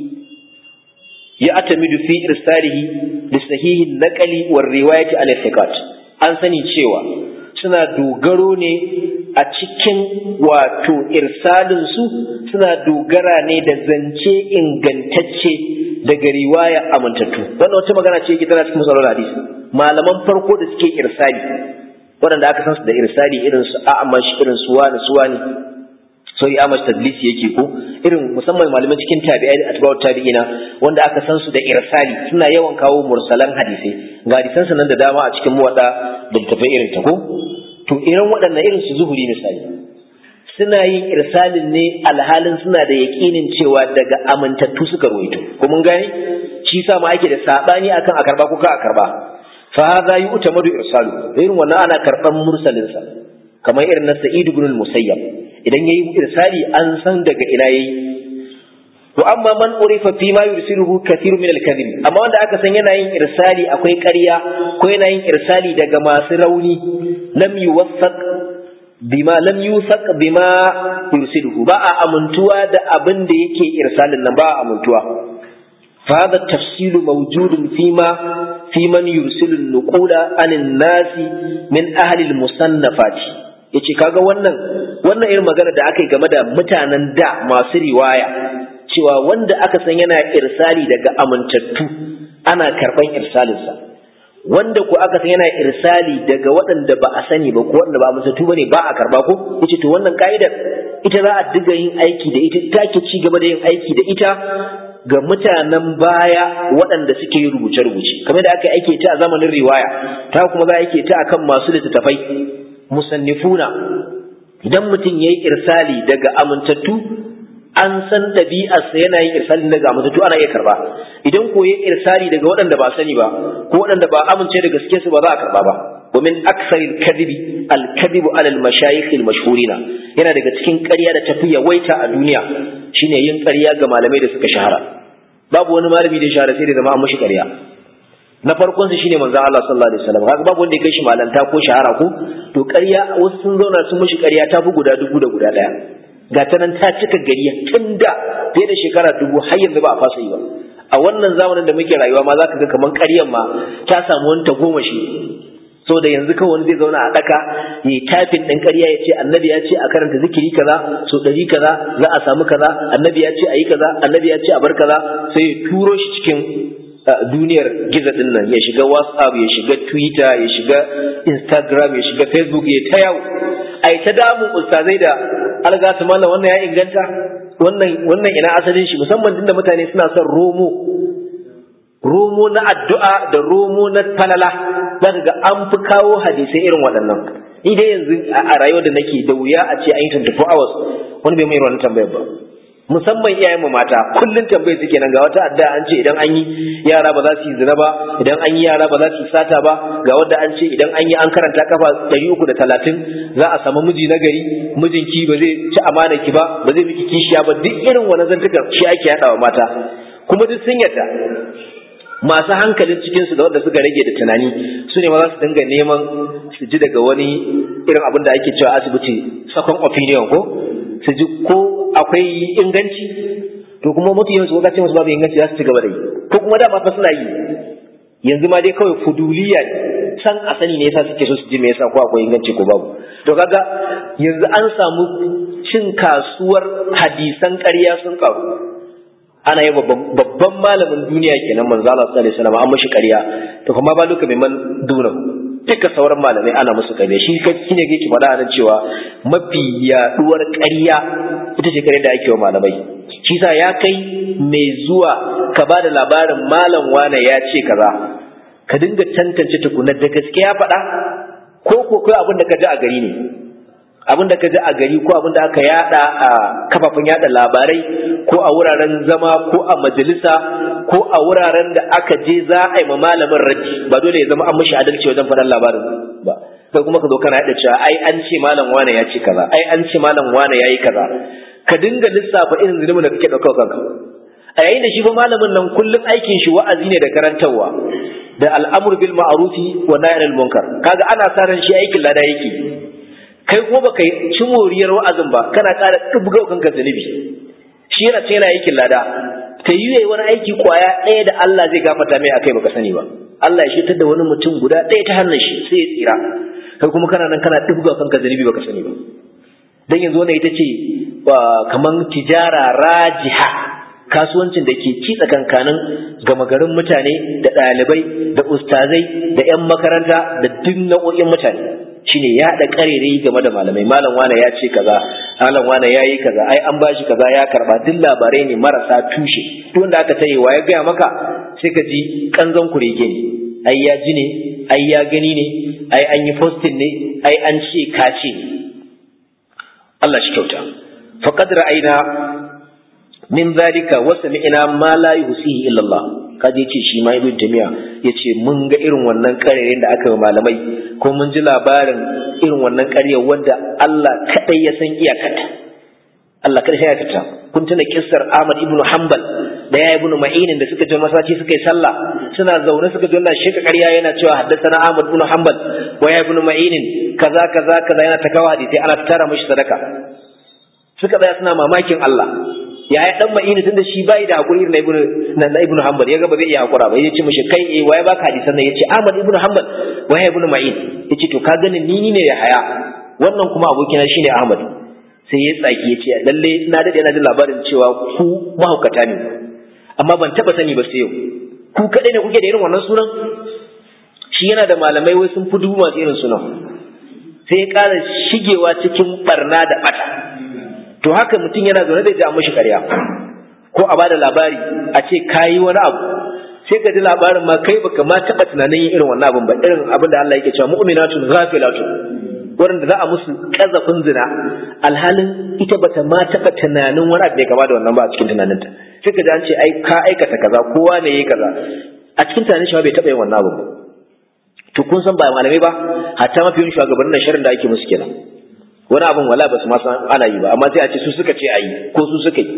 ya atamidu fi irsalihi li sahihin naqali war riwayati al thiqat an sani cewa suna dogaro ne a cikin wato irsalin su suna dogara ne da zance ingantacce daga riwaya amintattu wannan wata magana ce yake tana cikin musallar hadisi malaman farko da suke irsali waɗanda aka san su da irsali irin su a'amash irin su wani su wani sai amash tadlisi yake ko irin musamman malaman cikin tabi'ai da atba'ut tabi'ina wanda aka san su da irsali suna yawan kawo mursalan hadisai ga hadisan nan da dama a cikin muwadda da tafai irin ta ko to irin waɗannan irin su zuhuri misali suna yin irsalin ne alhalin suna da yaƙinin cewa daga amintattu suka ruwaito ko mun gane shi sa ma ake da sabani akan a karba ko ka a karba fa hadha yu'tamadu irsalu irin wannan ana karban mursalin sa kamar irin na Sa'id ibn al-Musayyab idan yayi irsali an san daga ina yayi wa amma man urifa fi ma yursiluhu kathiru min al-kadhib amma wanda aka san yana yin irsali akwai ƙarya ko yana yin irsali daga masu rauni lam yuwaffaq bima lam yusaq bima yursiluhu ba a amintuwa da abin da yake irsalin nan ba a amintuwa فهذا التفصيل موجود فيما في من يرسل النقول عن الناس من أهل المصنفات yace kaga wannan wannan irin magana da aka yi game da mutanen da masu riwaya cewa wanda aka san yana irsali daga amintattu ana karban irsalinsa wanda ko aka san yana irsali daga waɗanda ba a sani ba ko waɗanda ba amintattu bane ba a karba ko yace to wannan ka'idar ita za a diga yin aiki da ita take ci gaba da yin aiki da ita ga mutanen baya waɗanda suke yi rubuce-rubuce kamar da aka aike ta a zamanin riwaya ta kuma za a aike ta akan masu littattafai musannifuna idan mutum ya yi irsali daga amintattu an san ɗabi'arsa yana yin irsali daga amintattu ana iya karba idan ko ya irsali daga waɗanda ba sani ba ko waɗanda ba amince da gaske su ba za a karba ba ومن أكثر الكذب الكذب على المشايخ المشهورين yana daga cikin ƙarya da tafi yawaita a duniya shine yin ƙarya ga malamai da suka shahara babu wani malami da shahara sai da zama an mushi ƙarya na farkon su shine manzo Allah sallallahu alaihi wasallam kaga babu wanda ya kai shi malanta ko shahara ko to ƙarya wasu sun zauna sun mushi ƙarya ta fi guda dubu da guda ɗaya ga ta nan ta cika gari tun da fiye da shekara dubu har yanzu ba a fasa yi ba a wannan zamanin da muke rayuwa ma za ka ga kamar ƙaryan ma ta samu wani tagomashi so da yanzu kawai wani zai zauna a daka yi tafin ɗin ƙarya ya ce annabi ya ce a karanta zikiri kaza so ɗari kaza za a samu kaza annabi ya ce a yi kaza annabi ya ce a bar kaza sai ya turo shi cikin duniyar gizo ɗin nan ya shiga whatsapp ya shiga twitter ya shiga instagram ya shiga facebook ya ta yawo a ta damun ustazai da algatu mallam wannan ya inganta wannan wannan ina asalin shi musamman tunda mutane suna son romo romo na addu'a da romo na falala za ka ga an fi kawo hadisai irin waɗannan ni dai yanzu a rayuwar da nake da wuya a ce an yi 24 hours wani bai mai wannan tambayar ba musamman iyayen mu mata kullun tambayar suke nan ga wata addu'a an ce idan an yi yara ba za su yi zina ba idan an yi yara ba za su yi sata ba ga wanda an ce idan an yi an karanta kafa 330 za a samu miji na gari mijinki ba zai ci amana ki ba ba zai miki kishiya ba duk irin wannan zantukan shi ake yadawa mata kuma duk sun yarda masu hankalin cikinsu da wanda suka rage da tunani su ne ma za su dinga neman su ji daga wani irin abin da ake cewa asibiti second opinion ko su ji ko akwai inganci to kuma mafi yawansu ko ce musu babu inganci za su ci gaba da yi ko kuma dama fa suna yi yanzu ma dai kawai fuduliya san a sani ne yasa suke so su ji me yasa ko akwai inganci ko babu to kaga yanzu an samu cin kasuwar hadisan ƙarya sun karu ana yi babban malamin duniya kenan manzo Allah sallallahu alaihi wasallam an mashi ƙarya to kuma ba luka mai man duna duka sauran malamai ana musu ƙarya shi shi ne yake faɗa nan cewa mafi yaduwar ƙarya ita ce ƙarya da ake wa malamai shi sa ya kai mai zuwa ka ba da labarin malam wane ya ce kaza ka dinga tantance tukunar da gaske ya faɗa ko ko kai abin da ka ji a gari ne abin da ka ji a gari ko abin da aka yada a kafafen yada labarai ko a wuraren zama ko a majalisa ko a wuraren da aka je za a yi ma malamin raddi ba dole ya zama an mishi adalci wajen faɗan labarin ba sai kuma ka zo kana yada cewa ai an ce malam wane ya ce kaza ai an ce malam wane ya yi kaza ka dinga lissafa irin zunubin da kake ɗauka kanka a yayin da shi fa malamin nan kullum aikin shi wa'azi ne da karantarwa da al'amur bil ma'rufi wa nahy anil munkar kaga ana sa ran shi aikin lada yake kai kuma baka ci moriyar wa'azin ba kana ƙara dubga kanka zunubi shi yana ce yana aikin lada ta yi yayi wani aiki kwaya ɗaya da Allah zai gafarta mai akai baka sani ba Allah ya shitar da wani mutum guda ɗaya ta hannun shi sai ya tsira kai kuma kana nan kana dubga kanka zunubi baka sani ba dan yanzu wannan ita ce kaman tijara rajiha kasuwancin da ke ci tsakankanin gama garin mutane da ɗalibai da ustazai da 'yan makaranta da duk nau'o'in mutane shine ya haɗa ƙarerai game da malamai malam wane ya ce kaza malam wane ya yi kaza ai an bashi kaza ya karba duk labarai ne marasa tushe duk wanda aka tayi ya gaya maka sai ka ji kanzon kurege ne ai ya ji ne ai ya gani ne ai an yi posting ne ai an ce ka ce Allah shi kyauta faqad ra'ayna min zalika wa sami'na ma la yusihi illa Allah kaje yace shi ma ibn jami'a yace mun ga irin wannan karerin da aka yi malamai ko mun ji labarin irin wannan ƙaryar wanda Allah kadai ya san iyakarta Allah kadai ya iyakarta kun tuna kissar Ahmad ibn Hanbal da ya ibn Ma'in da suka je masallaci suka yi sallah suna zaune suka ji wannan sheka ƙarya yana cewa haddathana Ahmad ibn Hanbal wa ya ibn Ma'in kaza kaza kaza yana ta kawo hadisi ana tara mishi sadaka suka tsaya suna mamakin Allah ya yi dan ma'ini tun da shi bai da hakuri na ibnu na ibnu hanbal ya ga ba zai iya hakura ba yace mishi kai eh waye baka hadisan nan yace ahmad ibnu hanbal waye ibnu ma'in yace to ka gani ni ne ya haya wannan kuma abokina shine ahmad sai ya tsaki yace lalle na dade ina jin labarin cewa ku mahaukata ne amma ban taba sani ba sai yau ku kadai ne kuke da irin wannan sunan shi yana da malamai wai sun fi dubu masu irin sunan sai ya ƙara shigewa cikin barna da bata to haka mutum yana zaune da ji an mashi ƙarya ko a bada labari a ce kayi wani abu sai ka ji labarin ma kai baka ma taɓa tunanin yin irin wannan abin ba irin abin da Allah yake cewa mu'minatun ghafilatun wurin da za a musu kazafin zina alhalin ita bata ma taɓa tunanin wani abu ne gaba da wannan ba a cikin tunaninta sai ka ji an ce ai ka aikata kaza kowa ne yayi kaza a cikin tunanin shi bai taɓa yin wannan abu ba to kun san ba malamai ba hatta mafi yin shugabannin shirin da ake musu kenan wani abin wala ba su ma san ana yi ba amma sai a ce su suka ce a yi ko su suka yi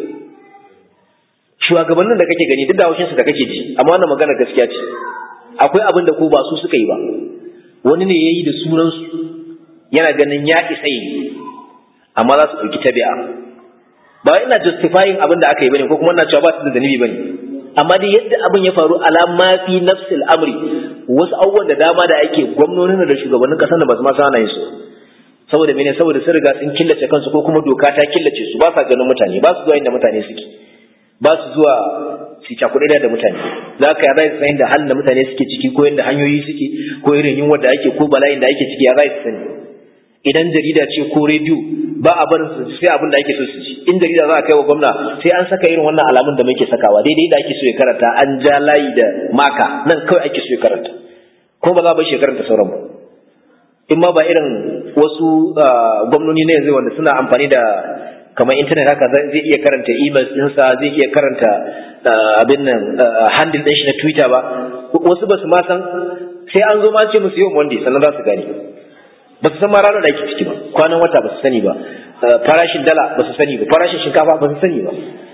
shugabannin da kake gani duk da haushin su da kake ji amma wannan magana gaskiya ce akwai abin da ko ba su suka yi ba wani ne yayi da sunan su yana ganin ya isa yi amma za su ɗauki tabi'a ba ina justifying abin da aka yi bane ko kuma ina cewa ba su da zanibi bane amma dai yadda abin ya faru ala ma fi nafsil amri wasu abubuwan da dama da ake gwamnonin da shugabannin kasar da ba su ma sana yin su saboda mene saboda sun riga sun killace kansu ko kuma doka ta killace su ba sa ganin mutane ba su zuwa inda mutane suke ba su zuwa su cakuɗe da mutane za ka yara su san da halin da mutane suke ciki ko yadda hanyoyi suke ko irin yunwar da ake ko bala'in da ake ciki ya za su sani idan jarida ce ko rediyo ba a barin su sai abin da ake so su ji in jarida za a kai wa gwamna sai an saka irin wannan alamun da muke sakawa daidai da ake so ya karanta an ja layi da maka nan kawai ake so ya karanta ko ba za a bar shi ya karanta sauran ba in ma ba irin wasu gwamnoni na yanzu wanda suna amfani da kamar intanet haka zai iya karanta email ɗinsa zai iya karanta abin nan handle ɗin shi na twitter ba wasu ba su ma san sai an zo ma ce musu yau monday sannan za su gane ba su san ma ranar da ake ciki ba kwanan wata ba su sani ba farashin dala ba su sani ba farashin shinkafa ba su sani ba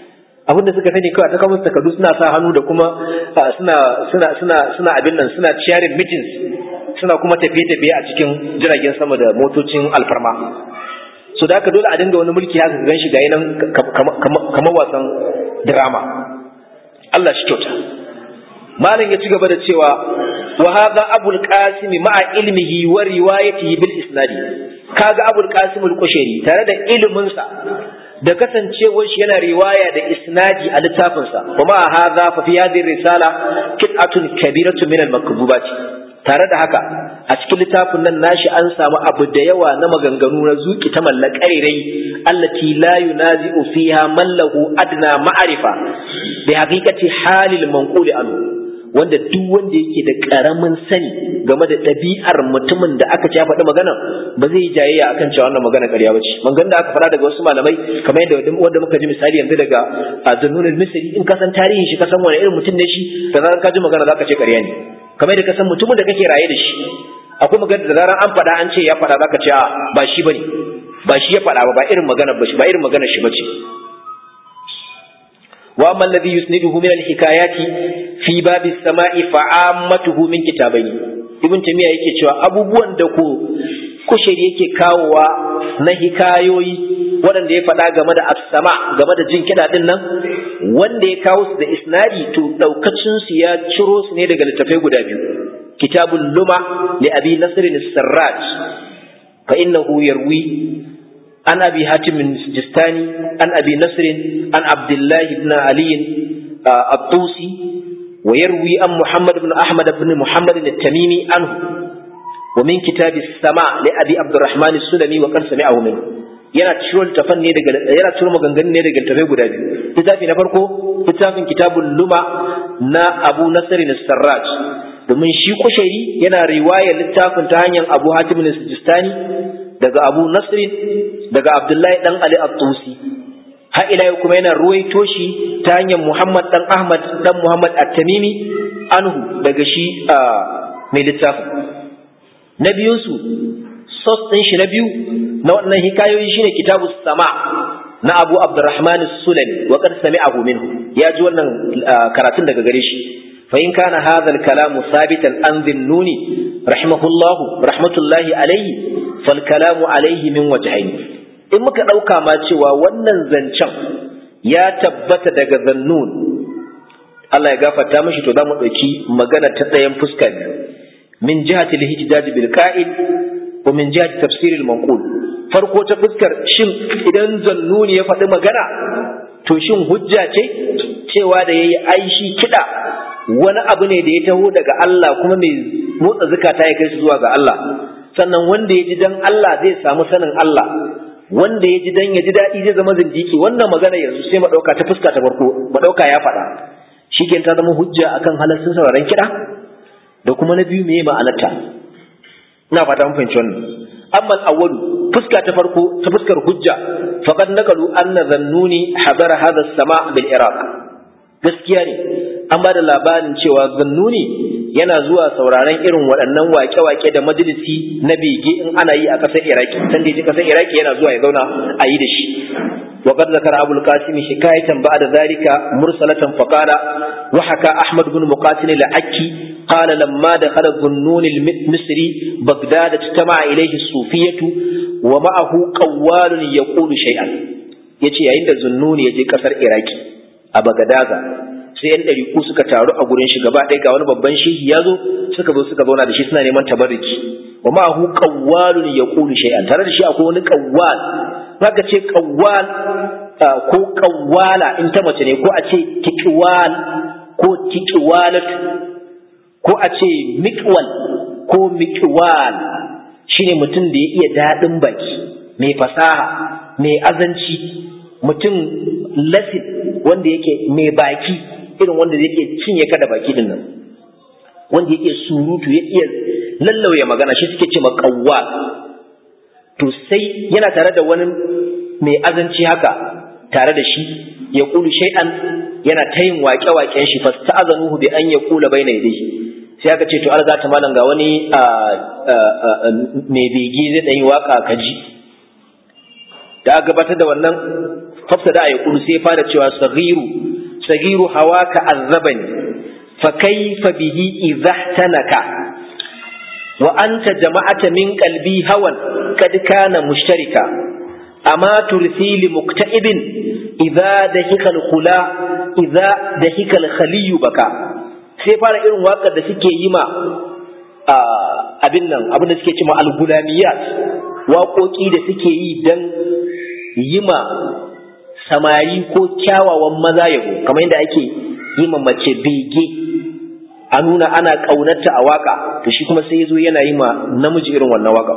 abin da suka sani kawai ta kawo takardu suna sa hannu da kuma suna suna suna suna abin nan suna sharing meetings suna kuma tafiye-tafiye a cikin jiragen sama da motocin alfarma so da haka dole a dinga wani mulki haka gan shi ga nan kamar wasan drama Allah shi kyauta malam ya ci gaba da cewa wa hadha abul qasim ma'a ilmihi wa riwayatihi bil isnadi kaga abul qasim al kushairi tare da ilimin sa da kasancewar shi yana riwaya da isnadi a littafin sa wa ma hadha fa fi hadhihi risala qit'atun kabiratu min al makbubat tare da haka a cikin littafin nan nashi an samu abu da yawa na maganganu na zuki ta mallakairai allati la yunazi'u fiha man lahu adna ma'rifa bi haqiqati halil manquli anhu wanda duk wanda yake da karamin sani game da ɗabi'ar mutumin da aka ce ya faɗi magana ba zai yi jayayya akan cewa wannan magana ƙarya bace magan da aka faɗa daga wasu malamai kamar yadda wanda muka ji misali yanzu daga Zannun al-Misri in ka san tarihin shi ka san wani irin mutum ne shi da zaran ka ji magana zaka ce ƙarya ne kamar yadda ka san mutumin da kake raye da shi akwai magana da zaran an faɗa an ce ya faɗa zaka ce ba shi bane ba shi ya faɗa ba ba irin magana ba shi ba irin magana shi bace وأما الذي يسنده من الحكايات في باب السماء فعامته من كتابين ابن تيمية yake cewa abubuwan da ku kushiri yake kawowa na hikayoyi waɗanda ya faɗa game da as-sama game da jin kiɗa din nan wanda ya kawo su da isnadi to daukacin su ya ciro su ne daga littafai guda biyu kitabul luma li abi nasr as-sarraj fa innahu yarwi عن أبي هاتم السجستاني عن أبي نصر عن عبد الله بن علي الطوسي ويروي عن محمد بن أحمد بن محمد التميمي عنه ومن كتاب السماء لأبي عبد الرحمن السلمي وقد سمعه منه yana ciro littafan ne daga yana ciro maganganun ne daga littafai guda biyu littafi na farko littafin kitabul luma na Abu Nasr sarraj domin shi kushairi yana riwayar littafin ta hanyar Abu Hatim al-Sijistani daga Abu Nasrin daga Abdullahi dan Ali At-Tusi har ila yau kuma yana ruwaito shi ta hanyar Muhammad dan Ahmad dan Muhammad At-Tamimi anhu daga shi mai littafin na biyun su sos din shi na biyu na wannan hikayoyi shine kitabu sama na Abu Abdurrahman Sulami wa qad sami'ahu minhu ya ji wannan karatun daga gare shi fa in kana hadha al-kalamu sabitan an dhinnuni rahimahullahu rahmatullahi alayhi fal kalamu alayhi min wajhayn in muka dauka ma cewa wannan zancen ya tabbata daga zannun Allah ya gafarta mishi to zamu dauki magana ta ɗayan fuska biyu min jihati al-ihtijaj bil qa'id wa min jihati tafsir al-manqul farko ta fuskar shin idan zannuni ya faɗi magana to shin hujja ce cewa da yayi aishi kida wani abu ne da ya taho daga Allah kuma mai motsa zukata ya kai su zuwa ga Allah sannan wanda ya ji dan Allah zai samu sanin Allah wanda ya ji dan ya ji daɗi zai zama zindiki wannan magana yanzu sai madauka ta fuska ta farko madauka ya faɗa shi ta zama hujja akan halarcin sauraron kiɗa da kuma na biyu meye ma'anarta ina fata mun fahimci wannan amma al-awwalu fuska ta farko ta fuskar hujja faqad nakalu anna zannuni hadara hadha as-sama' bil iraq gaskiya ne an ba da labarin cewa zannuni yana zuwa sauraron irin waɗannan wake-wake da majalisi na bege in ana yi a ƙasar iraki san da ƙasar iraki yana zuwa ya zauna a yi da shi وقد ذكر أبو القاسم حكاية بعد ذلك مرسلة فقال وحكى أحمد بن مقاتل العكي قال لما دخل الظنون المصري بغداد اجتمع إليه الصوفية ومعه قوال يقول شيئا yace yayin da zunnuni ya je kasar iraki a bagadaza sai yan ɗariku suka taru a gurin shi gaba ɗaya ga wani babban shehi ya zo suka zo suka zauna da shi suna neman tabarruki wa ma'ahu qawwalun yaqulu shay'an tare da shi akwai wani qawwal zaka ce qawwal ko qawwala in ta mace ne ko a ce tiqwal ko tiqwalat ko a ce miqwal ko miqwal shine mutum da ya iya daɗin baki mai fasaha mai azanci mutum lasin wanda yake mai baki irin wanda yake cinye ka da baki din nan wanda yake surutu ya iya lallauya magana shi suke ce makawwa to sai yana tare da wani mai azanci haka tare da shi ya kulu shay'an yana ta yin waƙe-waƙen shi fasta'azanuhu bi an yaqula baina yadayhi sai aka ce to an ta malam ga wani mai bege zai dan yi waka kaji da aka gabatar da wannan fafsada ya kulu sai fara cewa saghiru saghiru hawaka azabani fa kayfa bihi idha tanaka wa anta jama'ata min qalbi hawan kad kana mushtarika amma tursi li mukta'ibin idza dahika al-khula idza dahika al-khaliyu baka sai fara irin waƙar da suke yi ma abin nan abin da suke cewa al-gulamiyat waƙoƙi da suke yi dan yi ma samari ko kyawawan maza yabo kamar yadda ake yi ma mace bege a nuna ana ƙaunarta a waka to shi kuma sai ya zo yana yi ma namiji irin wannan waka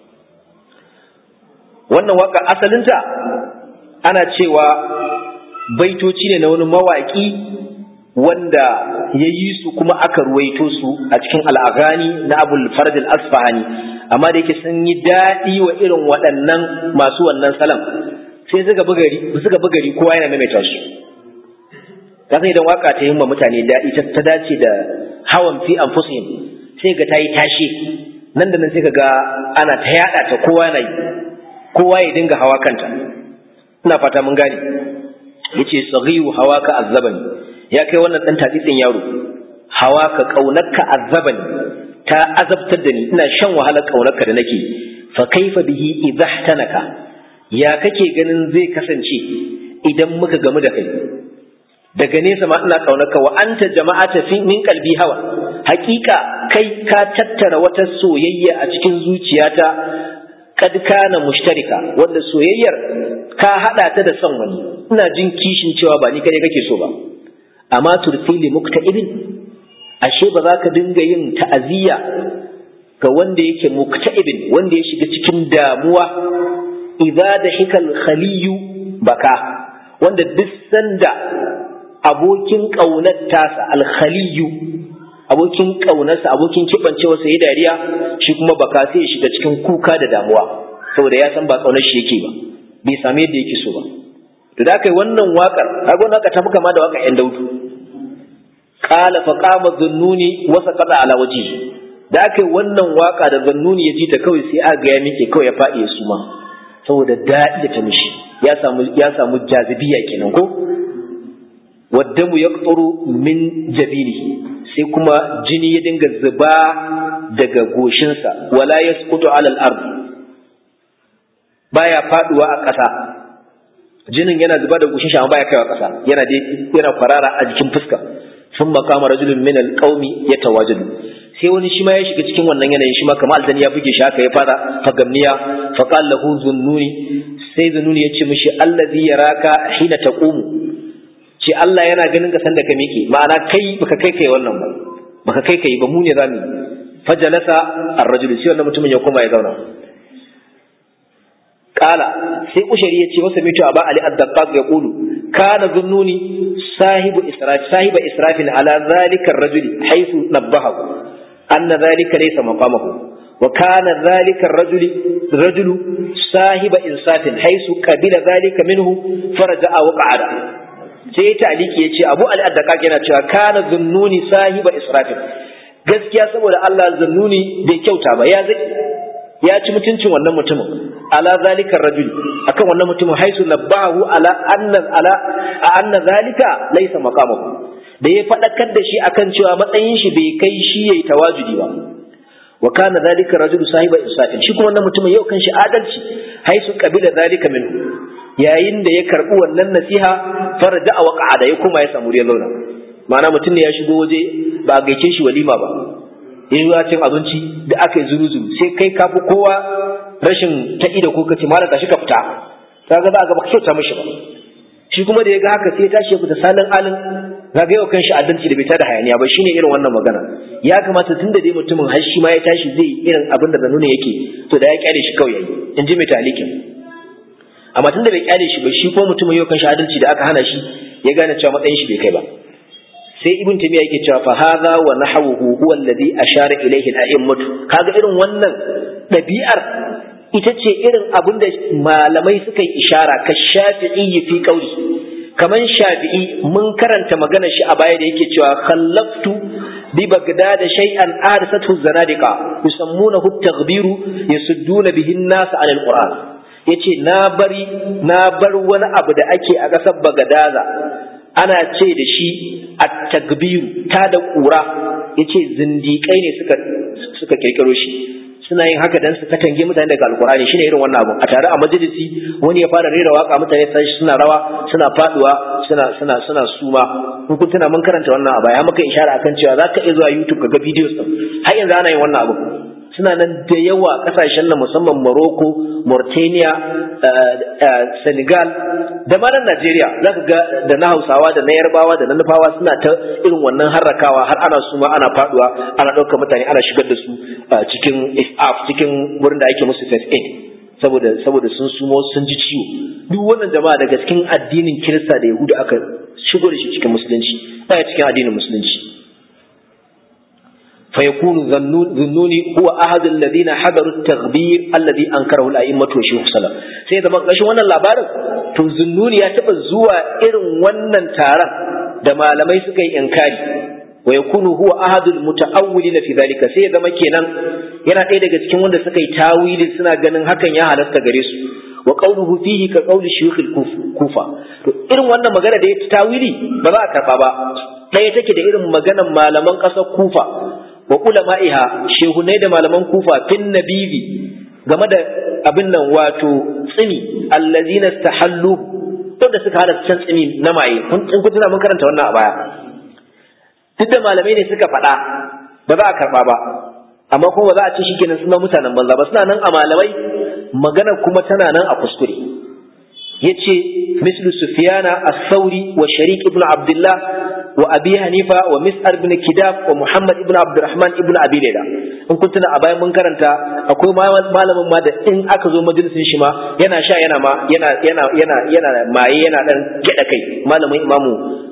wannan waka asalinta ana cewa baitoci ne na wani mawaƙi wanda ya yi su kuma aka ruwaito su a cikin al'agani na abul farad al-asfahani amma da yake sun yi daɗi wa irin waɗannan masu wannan salam sai suka bugari suka bugari kowa yana maimaita su kasan idan waka ta himma mutane daɗi ta dace da hawan fi anfusihim sai ga tayi tashi nan da nan sai ga ana ta yada ta kowa yana yi kowa ya dinga hawa kanta ina fata mun gane yace saghiru hawaka azzabani ya kai wannan dan tatsitsin yaro hawaka kaunarka azzabani ta azabtar da ni ina shan wahalar kaunarka da nake fa kaifa bihi idhahtanaka ya kake ganin zai kasance idan muka gamu da kai daga nesa ma ina kaunarka wa anta jama'ata fi min qalbi hawa hakika kai ka tattara wata soyayya a cikin zuciyata kad kana mushtarika wanda soyayyar ka hada ta da son wani ina jin kishin cewa ba ni kai kake so ba amma turfili mukta'ibin ashe ba za ka dinga yin ta'aziyya ga wanda yake mukta'ibin wanda ya shiga cikin damuwa idza da hikal khaliyu baka wanda duk sanda abokin ƙaunar tasa alkhaliyu abokin ƙaunarsa abokin kibancewa sai dariya shi kuma baka sai ya shiga cikin kuka da damuwa saboda ya san ba ƙaunar shi yake ba bai same yadda yake so ba to da aka yi wannan waƙar kaga wannan waƙar ta fi kama da waƙar ƴan daudu qala fa qama dhunnuni wa saqata ala wajhi da aka yi wannan waƙa da zannuni ya ji ta kawai sai aga ya miƙe kawai ya faɗi ya suma saboda daɗi da ta mishi ya samu ya samu jazibiya kenan ko waddamu yaqturu min jabini sai kuma jini ya dinga zuba daga goshinsa wala yasqutu ala al-ard baya faduwa a ƙasa jinin yana zuba da goshin shi amma baya kaiwa ƙasa yana dai yana kwarara a jikin fuska sun makama rajulun min al-qaumi yatawajalu sai wani shi ma ya shiga cikin wannan yanayin shi ma kamar aljani ya buge shi haka ya fara fagamniya fa qala lahu zunnuni sai zunnuni ya ce mishi allazi yaraka hina taqumu ce Allah yana ganin ka sanda ka miƙe ma'ana kai baka kai kai wannan ba baka kai kai ba mu ne zamu fajalasa ar-rajul sai wannan mutumin ya koma ya zauna kala sai ushari ya ce masa mito aba ali ad-daqqaq ya qulu kana zunnuni sahibu israf sahiba israfin ala zalika ar-rajul haythu nabbahu anna zalika laysa maqamahu wa kana zalika ar-rajul rajulu sahiba insafin haythu qabila zalika minhu faraja'a wa qa'ada sai ya taliki ya ce abu al'addaka yana cewa kana zunnuni sahiba israfil gaskiya saboda Allah zunnuni bai kyauta ba ya zai ya ci mutuncin wannan mutumin ala zalika rajuli akan wannan mutumin haisu nabahu ala anna ala anna zalika laysa maqamahu da ya fadakar da shi akan cewa matsayin shi bai kai shi yayi tawajudi ba wa kana zalika rajulu sahiba insafin shi kuma wannan mutumin yau kan shi adalci haisu qabila zalika minhu yayin da ya karbi wannan nasiha farja a waqa'a da ya kuma ya samu launa ma'ana mutum ne ya shigo waje ba a gaice shi walima ba ya yi cin abinci da aka yi zuru-zuru sai kai ka fi kowa rashin ta ida ko kace malam tashi ka fita kaga za a ga ba kyauta mishi ba shi kuma da ya ga haka sai ya tashi ya fita salin alin kaga yau kan shi adalci da bai tada hayaniya ba shine irin wannan magana ya kamata tun da dai mutumin har shi ma ya tashi zai irin abin da zanuna yake to da ya kyale shi kawai yayi in ji mai talikin amma tunda bai kyale shi ba shi ko mutumin yau kan adalci da aka hana shi ya gane cewa matsayin shi bai kai ba sai ibn tamiya yake cewa fa hadha wa nahwuhu huwa alladhi ashara ilayhi al-a'immatu kaga irin wannan dabi'ar ita ce irin abin da malamai suka yi ishara ka shafi'i fi qawli kaman shafi'i mun karanta maganar shi a baya da yake cewa khallaftu bi bagdad shay'an arsathu zanadiqa yusammunahu at-taghbiru yasudduna bihi an-nas 'ala al-qur'an yace na bari na bar wani abu da ake a ƙasar Bagadaza ana ce da shi at-takbir ta da ƙura yace zindiƙai ne suka suka kirkiro shi suna yin haka dan su katange mutane daga alkurani shine irin wannan abu a tare a majalisi wani ya fara rera waka mutane sai suna rawa suna faduwa suna suna suna suma kun kun tuna mun karanta wannan abu ya maka ishara akan cewa zaka iya zuwa YouTube ka ga videos din har yanzu ana yin wannan abu suna nan da yawa kasashen nan musamman Morocco, Mauritania, Senegal da ma nan Najeriya zaka ga da na Hausawa da na Yarbawa da na Nufawa suna ta irin wannan harrakawa har ana suma ana faduwa ana ɗaukar mutane ana shigar da su cikin isaf cikin wurin da ake musu first aid saboda saboda sun sumo sun ji ciwo duk wannan jama'a daga cikin addinin Kirista da Yahuda aka shigo da shi cikin musulunci baya cikin addinin musulunci فيكون ذنوني هو أحد الذين حضروا التغبير الذي أنكره الأئمة وشيخ السلام سيدا ما قشوا وانا اللابارن تو ذنوني يتبع زوا إرن وانا تارا دما لما يسكي إنكاري ويكون هو أحد المتأولين في ذلك سيدا ما كينا yana ɗaya daga cikin wanda suka yi tawili suna ganin hakan ya halasta gare su wa qawluhu fihi ka qawli shuyukh kufa to irin wannan magana da ya tawili ba za a karba ba ɗaya take da irin maganan malaman ƙasar kufa wa ulama'iha shehunai da malaman kufa fin nabibi game da abin nan wato tsini allazina stahallu wanda suka hada can tsini na maye kun kun tuna mun karanta wannan a baya duk da malamai ne suka faɗa ba za a karɓa ba amma kuma ba za a ce shikenan suna mutanen banza ba suna nan a malamai magana kuma tana nan a kuskure yace mislu sufyana as-sauri wa sharik ibn abdullah wa abi hanifa wa mis'ar ibn kidab wa muhammad ibn abdurrahman ibn abi layla in kun tuna a bayan mun karanta akwai malamin ma da in aka zo majalisin shi ma yana sha yana ma yana yana yana yana maye yana dan geda kai malamin imamu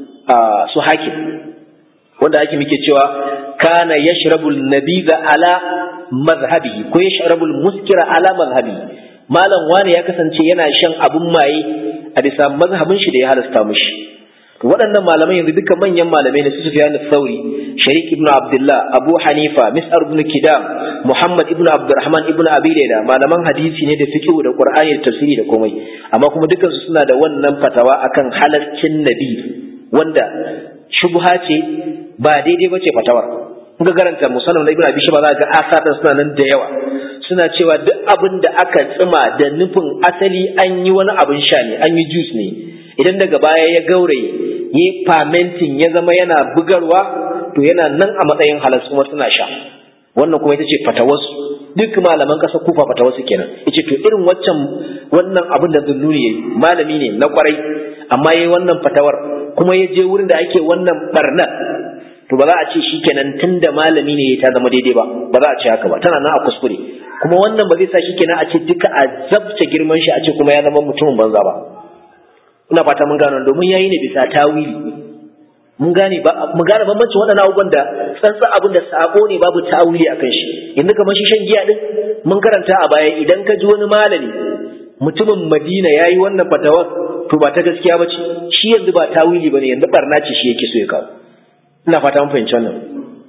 su hakim wanda ake muke cewa kana yashrabu an-nabiza ala mazhabihi ko yashrabu al-muskira ala mazhabihi malam wani ya kasance yana shan abun maye a bisa mazhabin shi da ya halasta mushi waɗannan malamai yanzu duka manyan malamai ne su Sufyan al-Thawri Sharik ibn Abdullah Abu Hanifa Mis'ar ibn Kidam Muhammad ibn Abdurrahman ibn Abi Layla malaman hadisi ne da fiqh da Qur'ani da tafsiri da komai amma kuma dukkan su suna da wannan fatawa akan halaccin nabi wanda shubha ce ba daidai bace fatawar ga garanta musallam da ibn Abi Shaba za ga asar suna nan da yawa suna cewa duk abin da aka tsima da nufin asali an yi wani abin sha ne an yi juice ne idan daga baya ya gauraye yi fermenting ya zama yana bugarwa to yana nan a matsayin halas kuma suna sha wannan kuma ita ce fatawarsu duk malaman ƙasar kufa fatawarsu kenan ita to irin waccan wannan abin da zunnuni yayi malami ne na kwarai amma yayi wannan fatawar kuma ya je wurin da ake wannan barna to ba za a ce shikenan tunda malami ne ta zama daidai ba ba za a ce haka ba tana nan a kuskure kuma wannan ba zai sa shikenan a ce duka a zabta girman shi a ce kuma ya zama mutumin banza ba ina fata mun gano domin yayi ne bisa tawili mun gane ba mu gane bambancin waɗannan abubuwan da tsantsan abin da sabo ne babu tawili akan shi yanzu kamar shi shan giya din mun karanta a baya idan ka ji wani malami mutumin Madina yayi wannan fatawar to ba ta gaskiya ba ce shi yanzu ba tawili bane yanzu barna ce shi yake so ya kawo ina fata mun fahimci wannan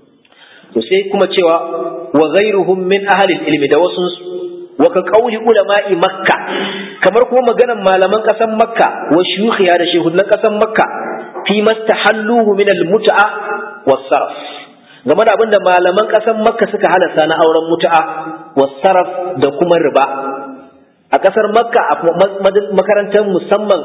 to sai kuma cewa wa ghairuhum min ahli ilmi da wasu wa ka qauli ulama'i makka kamar kuma maganan malaman kasan makka wa shuyukhiya da shehunan kasan makka fi mastahalluhu min al-mut'a was-sarf game da abinda malaman kasan makka suka halasta na auren mut'a was-sarf da kuma riba a kasar makka a makarantar musamman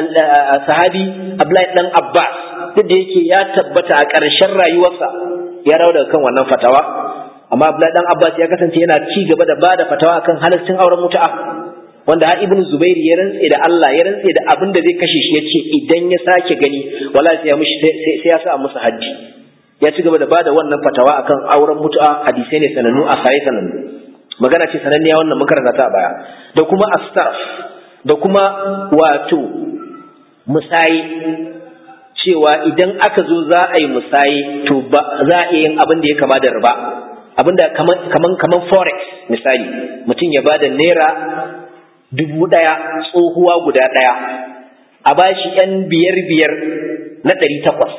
sahabi abdullahi dan abbas duk da yake ya tabbata a ƙarshen rayuwarsa ya rawa daga kan wannan fatawa amma abdullahi dan abbas ya kasance yana ci gaba da bada fatawa akan halaccin auren mutu'a wanda har ibnu zubair ya rantse da Allah ya rantse da abin da zai kashe shi yace idan ya sake gani wala sai ya mushi sai ya sa musu haji ya ci gaba da bada wannan fatawa akan auren mutu'a hadisai ne sanannu a sai sanannu magana ce sananniya wannan mun karanta ta a baya da kuma astarf da kuma wato musayi cewa idan aka zo za a yi musayi to ba za a yin abin da ya kama da riba abinda kaman kaman kaman forex misali mutum ya bada naira dubu ɗaya tsohuwa guda ɗaya a bashi yan biyar biyar na ɗari takwas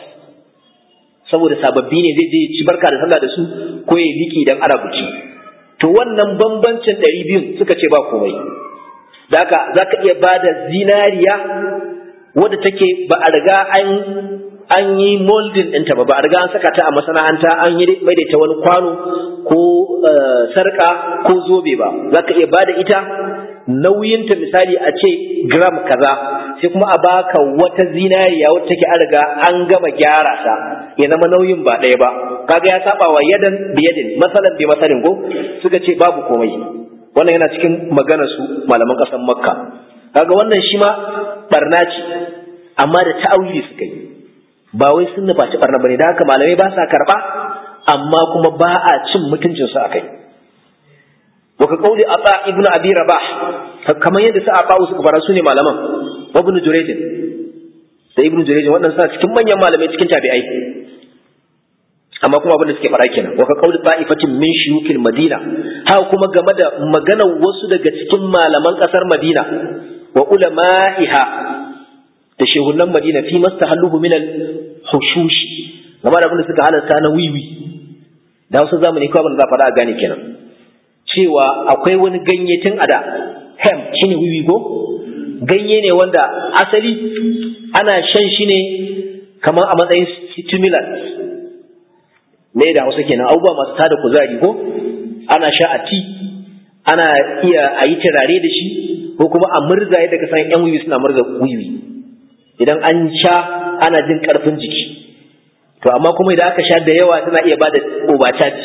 saboda sababbi ne zai je ci barka da sallah da su ko ya biki idan ana buci to wannan bambancin ɗari biyun suka ce ba komai da haka za ka iya ba da zinariya wadda take ba a riga an an yi molding ɗinta ba ba a riga an saka ta a masana'anta an yi maidaita wani kwano ko sarka ko zobe ba za ka iya bada ita nauyinta misali a ce gram kaza sai kuma a baka wata zinariya wacce take an riga an gama gyara ta ya zama nauyin ba ɗaya ba kaga ya saba wa yadan da yadin masalan bi masalin ko suka ce babu komai wannan yana cikin maganar su malaman ƙasar makka kaga wannan shi ma barna ce amma da ta'awili suka yi ba wai sun nufaci barna bane da haka malamai ba sa karba amma kuma ba a cin mutuncin su akai wa ka kauli ata ibnu abi rabah kamar yadda su aba su fara su ne malaman wa ibnu jurayj da ibnu jurayj wannan suna cikin manyan malamai cikin tabi'ai amma kuma abin da suke fara kenan wa ka kauli ta'ifatin min shuyukil madina haka kuma game da maganar wasu daga cikin malaman kasar madina wa ulama'iha da shehunan madina fi mastahalluhu min al-hushush game da abin da suka halarta na wiwi da wasu zamani kawai abin da za faɗa a gane kenan cewa akwai wani ganye tun ada hem shine wiwi ko ganye ne wanda asali ana shan shi ne kamar a matsayin stimulant ne da hausa kenan abubuwa masu tada kuzari ko ana sha a ti ana iya a yi turare da shi ko kuma a murza yadda ka san yan wiwi suna murza wiwi idan an sha ana jin karfin jiki to amma kuma idan aka sha da yawa tana iya bada obacaci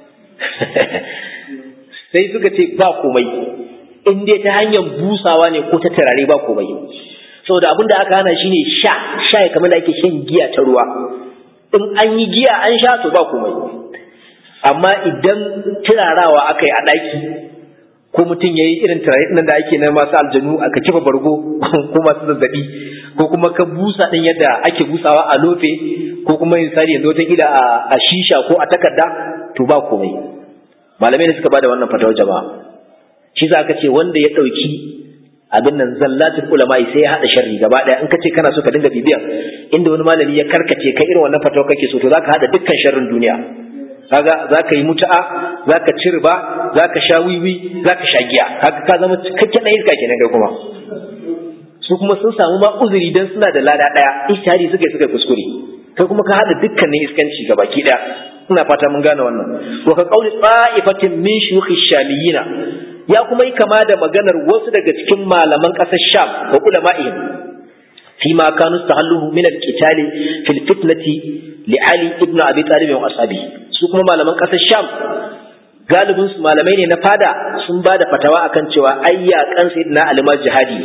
sai suka ce ba komai in dai ta hanyar busawa ne ko ta turare ba komai saboda abin da aka hana shine sha sha kamar da ake shan giya ta ruwa in an yi giya an sha to ba komai amma idan turarawa aka yi a ɗaki ko mutum ya yi irin turare nan da ake na masu aljanu aka kifa bargo ko masu zazzabi ko kuma ka busa ɗin yadda ake busawa a lofe ko kuma misali yanzu wata kila a shisha ko a takarda to ba komai malamai da suka bada wannan fatawar jama'a shi za ka ce wanda ya ɗauki abin nan zallatul ulama sai ya haɗa sharri gaba ɗaya in ka ce kana so ka dinga bibiyan inda wani malami ya karkace kai irin wannan fatawar kake so to za ka haɗa dukkan sharrin duniya kaga za ka yi mutu'a za ka ci riba za ka sha wiwi za ka sha giya kaga ka zama cikakken ɗan iska kenan kai kuma su kuma sun samu ma uzuri dan suna da lada ɗaya ishtihadi suka suka kuskure kai kuma ka haɗa dukkanin iskanci ga baki ɗaya ina fata mun gane wannan wa ka qauli ta'ifatin min shuyukh shamiyina ya kuma yi kama da maganar wasu daga cikin malaman ƙasar sham wa ulama'ihim فيما كانوا استحلوه من القتال في الفتنة لعلي ابن أبي طالب وأصحابه su kuma malaman ƙasar sham galibin su malamai ne na fada sun ba da fatawa akan cewa ai yaƙan sayyidina ali ma jihadi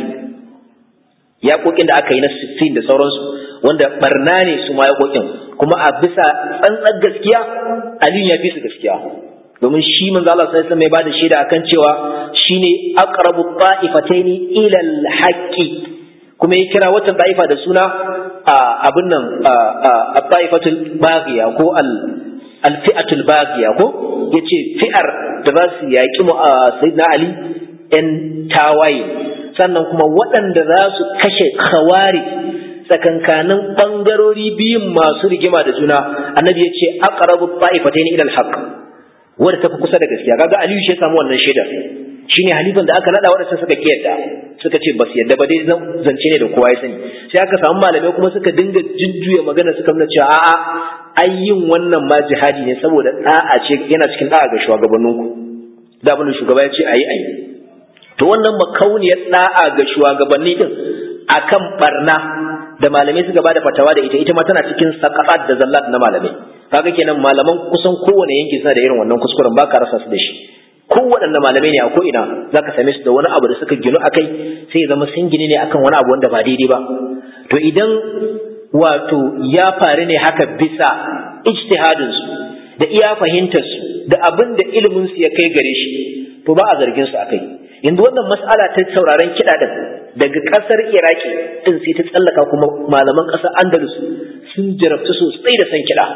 yaƙoƙin da aka yi na 16 da sauransu wanda barna ne su ma yaƙoƙin kuma a bisa tsantsar gaskiya aliyu ya fi su gaskiya domin shi manzo Allah sai mai bada shaida akan cewa shine aqrabu ta'ifataini ila al-haqqi kuma ya kira wata ta'ifa da suna abin nan a ta'ifatul baghiya ko al alfi'atul baghiya ko yace fi'ar da za su yaki mu sayyidina ali yan tawaye sannan kuma waɗanda za su kashe khawari tsakankanin bangarori biyun masu rigima da juna annabi yace aqrabu ta'ifatayn ila alhaq wanda tafi kusa da gaskiya kaga aliyu shi ya samu wannan shaidar shine halifan da aka nada waɗanda suka kiyarda suka ce basu yadda ba dai zance ne da kowa ya sani sai aka samu malamai kuma suka dinga jujjuya magana suka nuna cewa a'a ai yin wannan ma jihadi ne saboda da'a ce yana cikin da'a ga shugabanninku da abin da shugaba ya ce ayi ayi to wannan makauniyar da'a ga shugabanni din akan barna da malamai suka bada fatawa da ita ita ma tana cikin saqafat da zallat na malamai kaga kenan malaman kusan kowane yanki suna da irin wannan kuskuren baka rasa su da shi kowaɗanne malamai ne a ko'ina za ka same su da wani abu da suka ginu akai sai zama sun gini ne akan wani abu wanda ba daidai ba to idan wato ya faru ne haka bisa ijtihadinsu da iya fahimtarsu da abin da iliminsu ya kai gare shi to ba a zargin su akai yanzu wannan mas'ala ta sauraron kiɗa din daga ƙasar iraki din sai ta tsallaka kuma malaman ƙasar andalus sun jarabtu sosai da san kiɗa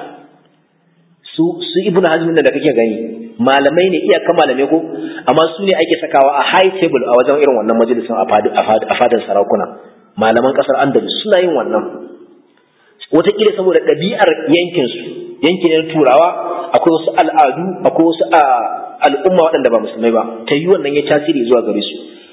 su su ibnu hazmin da kake gani malamai ne iyaka malamai ko amma su ne ake sakawa a high table a wajen irin wannan majalisin a fadar sarakuna malaman kasar andalus suna yin wannan wataƙila saboda ɗabi'ar yankinsu yankin na turawa akwai wasu al'adu akwai wasu al'umma waɗanda ba musulmai ba ta yi wannan ya tasiri zuwa gare su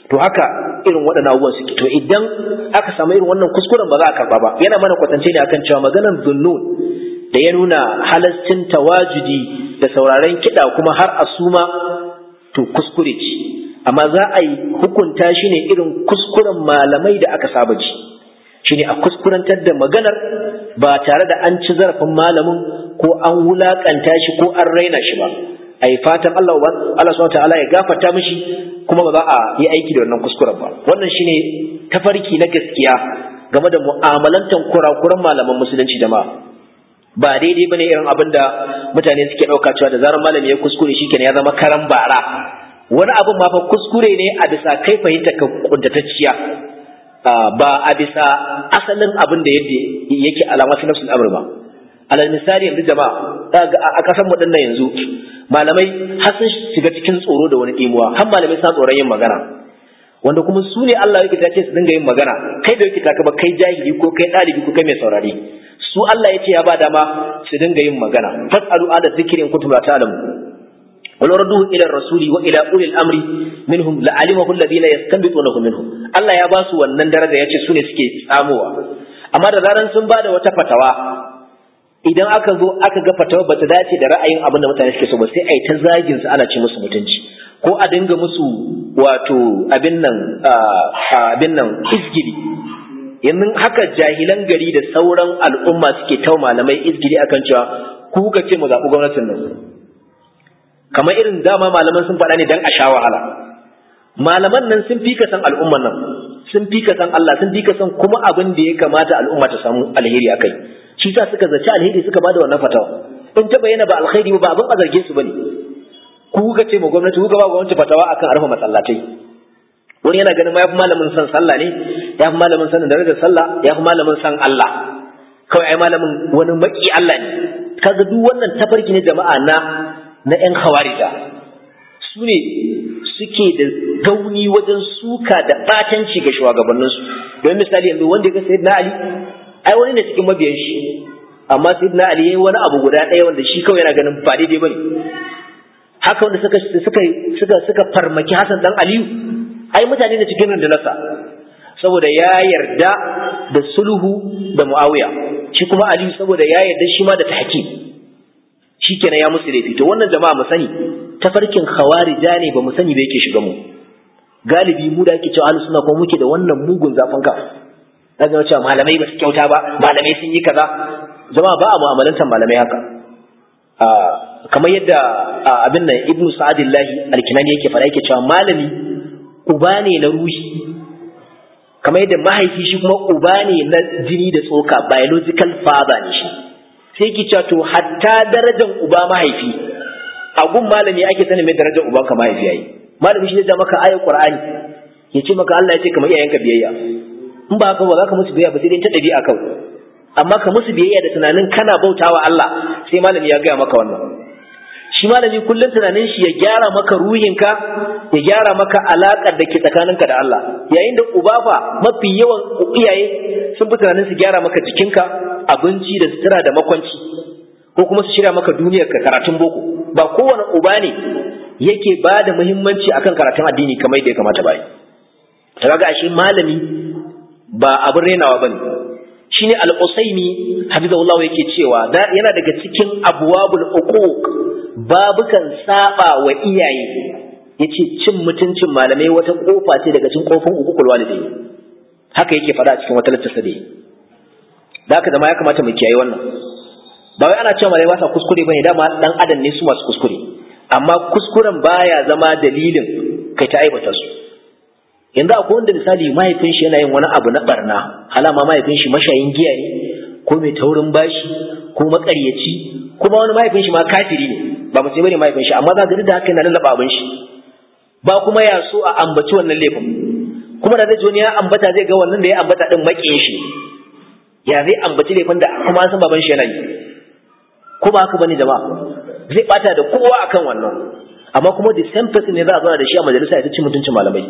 to haka irin waɗannan abubuwan suke to idan aka samu irin wannan kuskuren ba za a karɓa ba yana mana kwatance ne akan cewa maganar zunnun da ya nuna halascin tawajudi da sauraren kiɗa kuma har a suma to kuskure ce amma za a yi hukunta shi ne irin kuskuren malamai da aka saba ji shine a kuskurantar da maganar ba tare da an ci zarafin malamin ko an wulakanta shi ko an raina shi ba a yi fatan Allah Allah subhanahu ta'ala ya gafarta mishi kuma ba za a yi aiki da wannan kuskuren ba wannan shine tafarki na gaskiya game da mu'amalantan kurakuran malaman musulunci jama'a ba daidai bane irin abin da mutane suke ɗauka cewa da zarar malami ya kuskure shi ya zama karan bara wani abin ma fa kuskure ne a bisa kai fahimta ka kuntatacciya ba a bisa asalin abin da yake alama fi nafsul amr ba alal misali yanzu jama'a a kasan mu dinnan yanzu malamai har sun shiga cikin tsoro da wani dimuwa har malamai sa tsoron yin magana wanda kuma su ne Allah yake ce su dinga yin magana kai da yake taka ba kai jahili ko kai dalibi ko kai mai saurare su Allah ya ce ya ba dama su dinga yin magana fasalu ala dhikrin kuntum la ta'lamu ولو ردوه إلى الرسول وإلى أولي الأمر منهم لعلمه الذين يستنبطونه منهم Allah ya ba su wannan daraja ya ce su ne suke tsamowa amma da zaran sun ba da wata fatawa idan aka zo aka ga fatawa bata dace da ra'ayin abin da mutane suke so ba sai a yi ta zagin su ana ce musu mutunci ko a dinga musu wato abin nan abin nan izgili yanzu haka jahilan gari da sauran al'umma suke tau malamai izgili akan cewa ku kuka ce mu zaɓi gwamnatin nan kamar irin dama malaman sun faɗa ne dan a sha wahala malaman nan sun fi ka san al'umman nan sun fi ka san Allah sun fi ka san kuma abin da ya kamata al'umma ta samu alheri akai shi sa suka zaci alheri suka bada wannan fatawa in ta bayyana ba alheri ba abin a zarge su bane ku kuka ce ma gwamnati kuka ba gwamnati fatawa akan arfa masallatai wani yana ganin ma yafi malamin san sallah ne yafi malamin sanin darajar sallah yafi malamin san Allah kawai ai malamin wani maki Allah ne kaga duk wannan tafarki ne jama'a na na ‘yan hawarija su ne suke da gauni wajen suka da ɓatanci ga shugabanninsu don misali yanzu wanda ya ga sayid na ali ai wani ne cikin mabiyan shi amma sayid na ali ya yi wani abu guda ɗaya wanda shi kawai yana ganin ba daidai ba ne haka wanda suka suka suka suka farmaki hasan dan aliyu ai mutane ne cikin rundunarsa saboda ya yarda da sulhu da muawiya shi kuma aliyu saboda ya yarda shi ma da tahkim shikenan ya musu laifi to wannan jama'a mu sani tafarkin khawarija ne ba mu sani ba yake shiga mu galibi mu da ake cewa ahlus sunna kuma muke da wannan mugun zafin ka daga cewa malamai ba su kyauta ba malamai sun yi kaza jama'a ba a mu'amalantar malamai haka kamar yadda abin nan ibnu sa'adillahi alkinani yake faɗa yake cewa malami uba ne na ruhi kamar yadda mahaifi shi kuma uba ne na jini da tsoka biological father ne shi sai ki cewa to hatta darajar uba mahaifi a gun malami ake sanin mai darajar uban ka mahaifi yayi malami shi zai ja maka ayar qur'ani ya ce maka Allah ya ce kamar iyayenka biyayya in ba haka ba za ka musu biyayya ba sai dai ta dabi'a kawai amma ka musu biyayya da tunanin kana bautawa Allah sai malami ya gaya maka wannan shi malami kullum tunanin shi ya gyara maka ruhinka ya gyara maka alaƙar da ke tsakaninka da Allah yayin da uba fa mafi yawan iyaye sun fi tunanin su gyara maka jikinka abinci da sutura da makwanci ko kuma su shirya maka duniyar ka karatun boko ba kowane uba ne yake ba da muhimmanci akan karatun addini kamar yadda ya kamata ba ta kaga ashe malami ba abin renawa bane shine al-usaimi hafizahullahu yake cewa yana daga cikin abwabul uquq babukan saba wa iyaye yace cin mutuncin malamai wata kofa ce daga cikin kofin uququl walidai haka yake faɗa a cikin wata littafa da da haka zama ya kamata mu kiyaye wannan ba wai ana cewa malamai ba sa kuskure bane dama dan adam ne su masu kuskure amma kuskuren baya zama dalilin kai ta aibata su yanzu akwai wanda misali mahaifin shi yana yin wani abu na barna halama mahaifin shi mashayin giya ne ko mai taurin bashi ko makaryaci kuma wani mahaifin shi ma kafiri ne ba mutum bane mahaifin shi amma za ga da haka yana lallaba abin shi ba kuma ya so a ambaci wannan laifin kuma da zai wani ya ambata zai ga wannan da ya ambata din makiyin shi ya zai ambaci laifin da kuma an san baban shi yana yi ko ba haka bane jama'a zai bata da kowa akan wannan amma kuma the same person ne za a zauna da shi a majalisa ya ci mutuncin malamai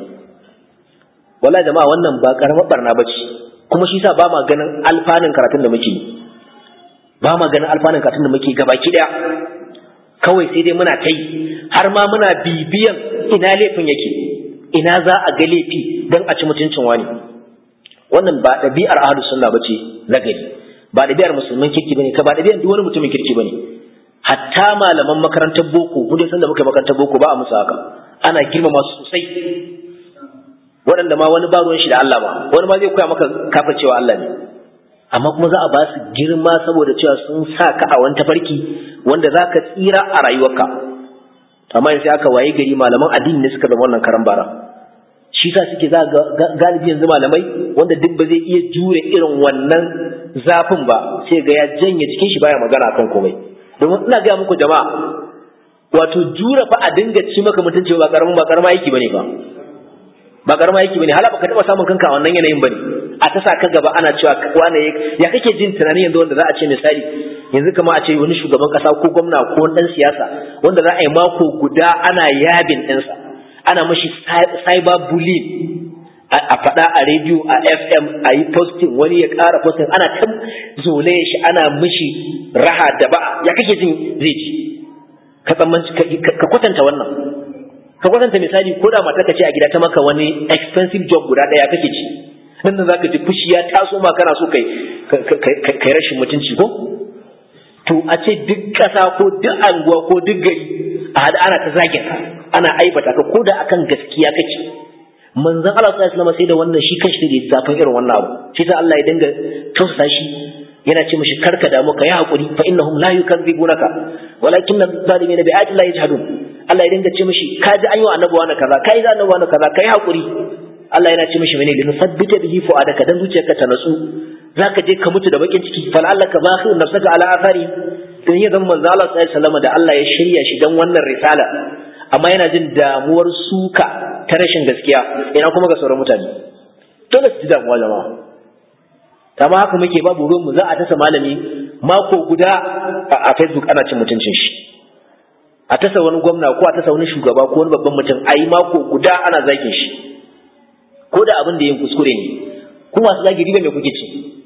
wallahi jama'a wannan ba karamar barna bace kuma shi sa ba ma ganin alfanun karatun da muke ba ma ganin alfanun karatun da muke gabaki daya kawai sai dai muna kai har ma muna bibiyan ina laifin yake ina za a ga laifi dan a ci mutuncin wani wannan ba ɗabi'ar ahlus sunna bace nagari ba ɗabi'ar musulman kirki bane ka ba ɗabi'ar duk wani mutumin kirki bane hatta malaman makarantar boko mu dai san da muka makarantar boko ba a musu haka ana girmama su sosai waɗanda ma wani ba ruwan shi da Allah ba wani ma zai koya maka kafa cewa Allah ne amma kuma za a ba su girma saboda cewa sun sa ka a wani tafarki wanda za ka tsira a rayuwarka amma sai aka waye gari malaman addini ne suka zama wannan karan bara shi sa suke za galibi yanzu malamai wanda duk ba zai iya jure irin wannan zafin ba sai ga ya janye cikin shi baya magana akan komai domin ina gaya muku jama'a wato jure fa a dinga ci maka mutunci ba karamin ba karama yake bane ba ba karama yake bane hala baka taba samun kanka a wannan yanayin bane a ta sa ka gaba ana cewa wane ya kake jin tunanin yanzu wanda za a ce misali yanzu kama a ce wani shugaban kasa ko gwamna ko dan siyasa wanda za a yi mako guda ana yabin ɗinsa ana mashi cyber bullying a faɗa a rediyo a fm a yi posting wani ya ƙara posting ana ta zole shi ana mishi raha da ba ya kake jin zai ji ka ka kwatanta wannan ka kwatanta misali ko da mata ka ce a gida ta maka wani expensive job guda ɗaya kake ci nan da zaka ji fushi ya taso ma kana so kai kai rashin mutunci ko to a ce duk ƙasa ko duk anguwa ko duk gari a hada ana ta zagin ka ana aibata ka ko da akan gaskiya kake manzon Allah sallallahu alaihi wasallam sai da wannan shi kanshi da zafin irin wannan abu shi sa Allah ya dinga tausasa shi yana ce mishi karka damu ka yi hakuri fa innahum la yukadzibunaka walakinna zalimina bi ayati llahi yajhadun Allah ya dinga ce mishi ka ji an yi wa annabi wani kaza kai za annabi wani kaza kai hakuri Allah yana ce mishi mene linu sabbita bihi fu'adaka dan zuciyarka ta natsu zaka je ka mutu da bakin ciki fal Allah ka bakhir nafsaka ala athari dan ya zama manzo Allah sallallahu alaihi wasallam da Allah ya shirya shi dan wannan risala amma yana jin damuwar suka ta rashin gaskiya ina kuma ga sauran mutane dole su ji damuwa jama'a amma haka muke babu ruwan mu za a tasa malami mako guda a Facebook ana cin mutuncin shi a tasa wani gwamna ko a tasa wani shugaba ko wani babban mutum a yi mako guda ana zagin shi ko da abin da yin kuskure ne ku masu zagi riba mai kuke ci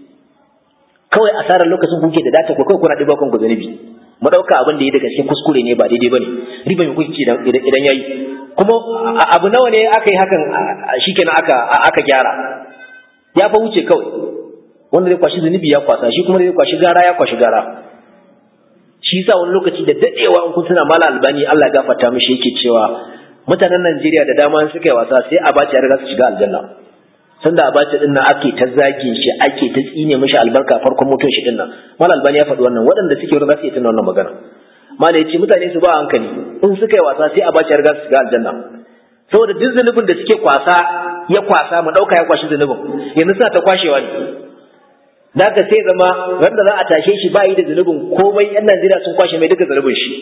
kawai asarar lokacin kuke da data ko kawai kuna ɗiba kanku zunubi mu ɗauka abin da ya daga cikin kuskure ne ba daidai bane riba mai kuke ci idan yayi kuma abu nawa ne aka yi hakan shikenan aka aka gyara ya fa wuce kawai wanda zai kwashi zunubi ya kwasa shi kuma zai kwashi gara ya kwashi gara shi yasa wani lokaci da dadewa in kun tuna mala albani Allah ya gafarta mishi yake cewa mutanen Najeriya da dama suka yi wasa sai abacha ya riga su shiga aljanna sanda abacha din nan ake ta zagin shi ake ta tsine mishi albarka farkon mutum shi din nan mala albani ya faɗi wannan waɗanda suke wurin za su yi tuna wannan magana mala ya ce mutane su ba hankali in suka yi wasa sai abacha ya riga su shiga aljanna saboda duk zunubin da suke kwasa ya kwasa mu ɗauka ya kwashi zunubin yanzu suna ta kwashewa ne da ka sai zama wanda za a tashe shi ba yi da zunubin komai yan Najeriya sun kwashe mai duka zunubin shi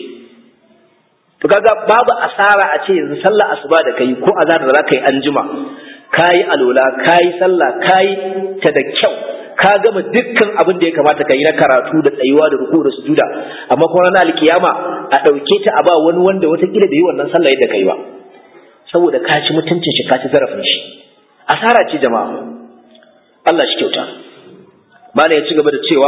to kaga babu asara a ce yanzu sallah asuba da kai ko azhar da zaka yi anjima kayi alola kayi sallah kayi ta da kyau ka gama dukkan abin da ya kamata ka yi na karatu da tsayuwa da ruku da sujuda amma kuma ranar alkiyama a ɗauke ta a ba wani wanda watakila da yi wannan sallah yadda kai ba saboda ka ci mutuncin shi ka ci zarafin shi asara ce jama'a Allah shi kyauta mana ya ci gaba da cewa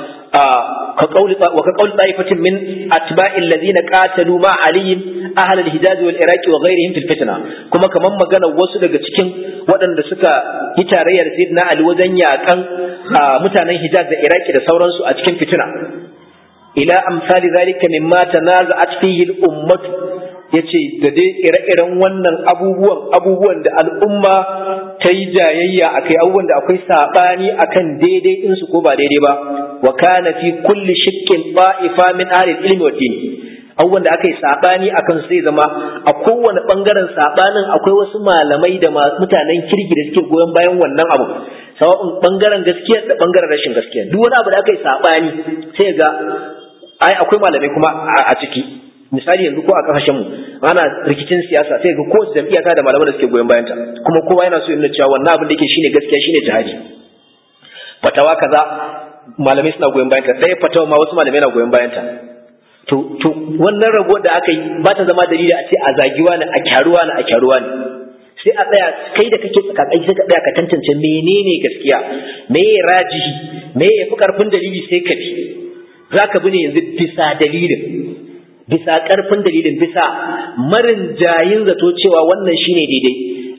ka kauli wa ka kauli taifatin min atba'i alladhina qatalu ma ali ahli al-hijaz wal iraq wa ghayrihim fil fitna kuma kaman magana wasu daga cikin waɗanda suka yi tarayya da sayyidina ali wajen yakan mutanen hijaz da iraki da sauransu a cikin fitina ila amsali zalika mimma tanaza'at fihi al-ummah yace da dai ire-iren wannan abubuwan abubuwan da al'umma ta yi jayayya a kai abubuwan da akwai saɓani a kan daidai ɗinsu ko ba daidai ba wa kana fi kulli shikkin ba'ifa min ahlil ilmi wa dini abubuwan da aka yi saɓani a kan sai zama a kowane ɓangaren saɓanin akwai wasu malamai da mutanen kirki da suke goyon bayan wannan abu sawa'un ɓangaren gaskiya da ɓangaren rashin gaskiya duk wani abu da aka yi saɓani sai ga ai akwai malamai kuma a ciki misali yanzu ko a kasashenmu ana rikicin siyasa sai ga kowace jam'iyya ta da malaman da suke goyon bayanta kuma kowa yana so ya nuna cewa wannan abin da yake shine gaskiya shine jihadi fatawa kaza malamai suna goyon bayanta ɗaya fatawa ma wasu malamai na goyon bayanta to to wannan rabuwar da aka yi ba ta zama dalili a ce a zagiwa ne a kyaruwa ne a kyaruwa ne sai a tsaya kai da kake tsakakai sai ka tsaya ka tantance menene gaskiya me ya rajihi me ya fi karfin dalili sai ka bi zaka bi ne yanzu bisa dalilin bisa ƙarfin dalilin bisa marin jayin zato cewa wannan shine daidai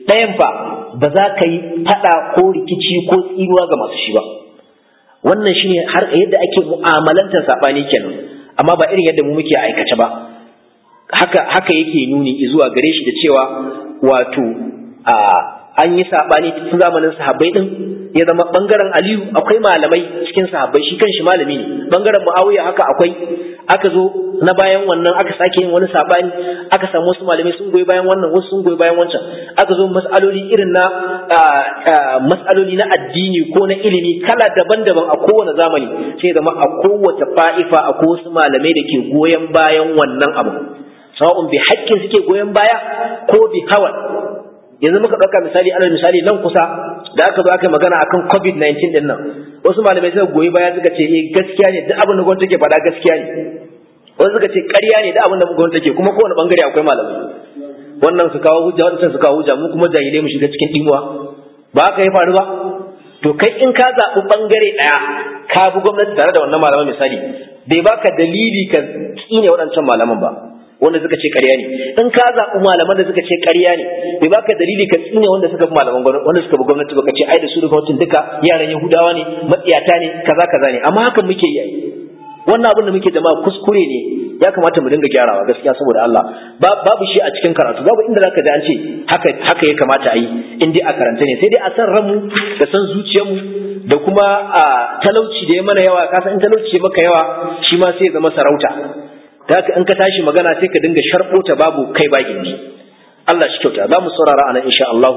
ɗayan fa ba za ka yi faɗa ko rikici ko tsiruwa ga masu shi ba wannan shine har yadda ake mu'amalantar saɓani kenan amma ba irin yadda mu muke aikace ba haka haka yake nuni zuwa gare shi da cewa wato a an yi sabani tun zamanin sahabbai din ya zama bangaren Aliyu akwai malamai cikin sahabbai shi kanshi malami ne bangaren Muawiya haka akwai aka zo na bayan wannan aka sake yin wani sabani aka samu wasu malamai sun goyi bayan wannan wasu sun goyi bayan wancan aka zo mas'aloli irin na mas'aloli na addini ko na ilimi kala daban-daban a kowane zamani sai zama a kowace fa'ifa a wasu malamai da ke goyon bayan wannan abu sawa'un bi haƙƙin suke goyon baya ko bi hawan yanzu muka ɗauka misali alal misali nan kusa da aka zo aka yi magana akan covid-19 din nan wasu malamai suka goyi baya suka ce eh gaskiya ne duk abin da gwamnati take faɗa gaskiya ne wasu suka ce ƙarya ne duk abin da gwamnati take kuma kowane bangare akwai malamai wannan su kawo hujja wannan su kawo hujja mu kuma jahilai mu shiga cikin dimuwa ba haka ya faru ba to kai in ka zaɓi bangare ɗaya ka bi gwamnati tare da wannan malaman misali bai baka dalili ka tsine waɗancan malaman ba wanda suka ce ƙarya ne in ka zaɓi malaman da suka ce ƙarya ne bai baka dalili ka tsine wanda suka bi malaman gwamnati wanda suka bi gwamnati ba ka ce ai da su da gwamnatin duka yaran yahudawa ne matsiyata ne kaza kaza ne amma hakan muke yi wannan abin da muke jama'a kuskure ne ya kamata mu dinga gyarawa gaskiya saboda Allah babu shi a cikin karatu babu inda zaka ji an ce haka haka ya kamata a yi in dai a karanta ne sai dai a san ranmu da san zuciyarmu da kuma a talauci da ya mana yawa ka san in talauci ya maka yawa shi ma sai ya zama sarauta da haka in ka tashi magana sai ka dinga sharɓo ta babu kai ba gindi Allah shi kyauta za mu saurara anan insha Allah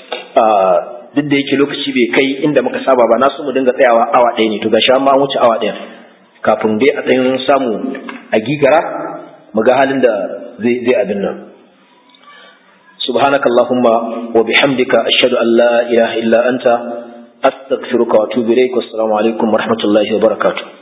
duk da yake lokaci bai kai inda muka saba ba na so mu dinga tsayawa awa ɗaya ne to gashi an ma an wuce awa ɗaya kafin dai a tsayin samu a gigara mu ga halin da zai zai abin nan سبحانك اللهم وبحمدك أشهد أن لا إله إلا أنت أستغفرك وأتوب إليك والسلام عليكم ورحمة الله وبركاته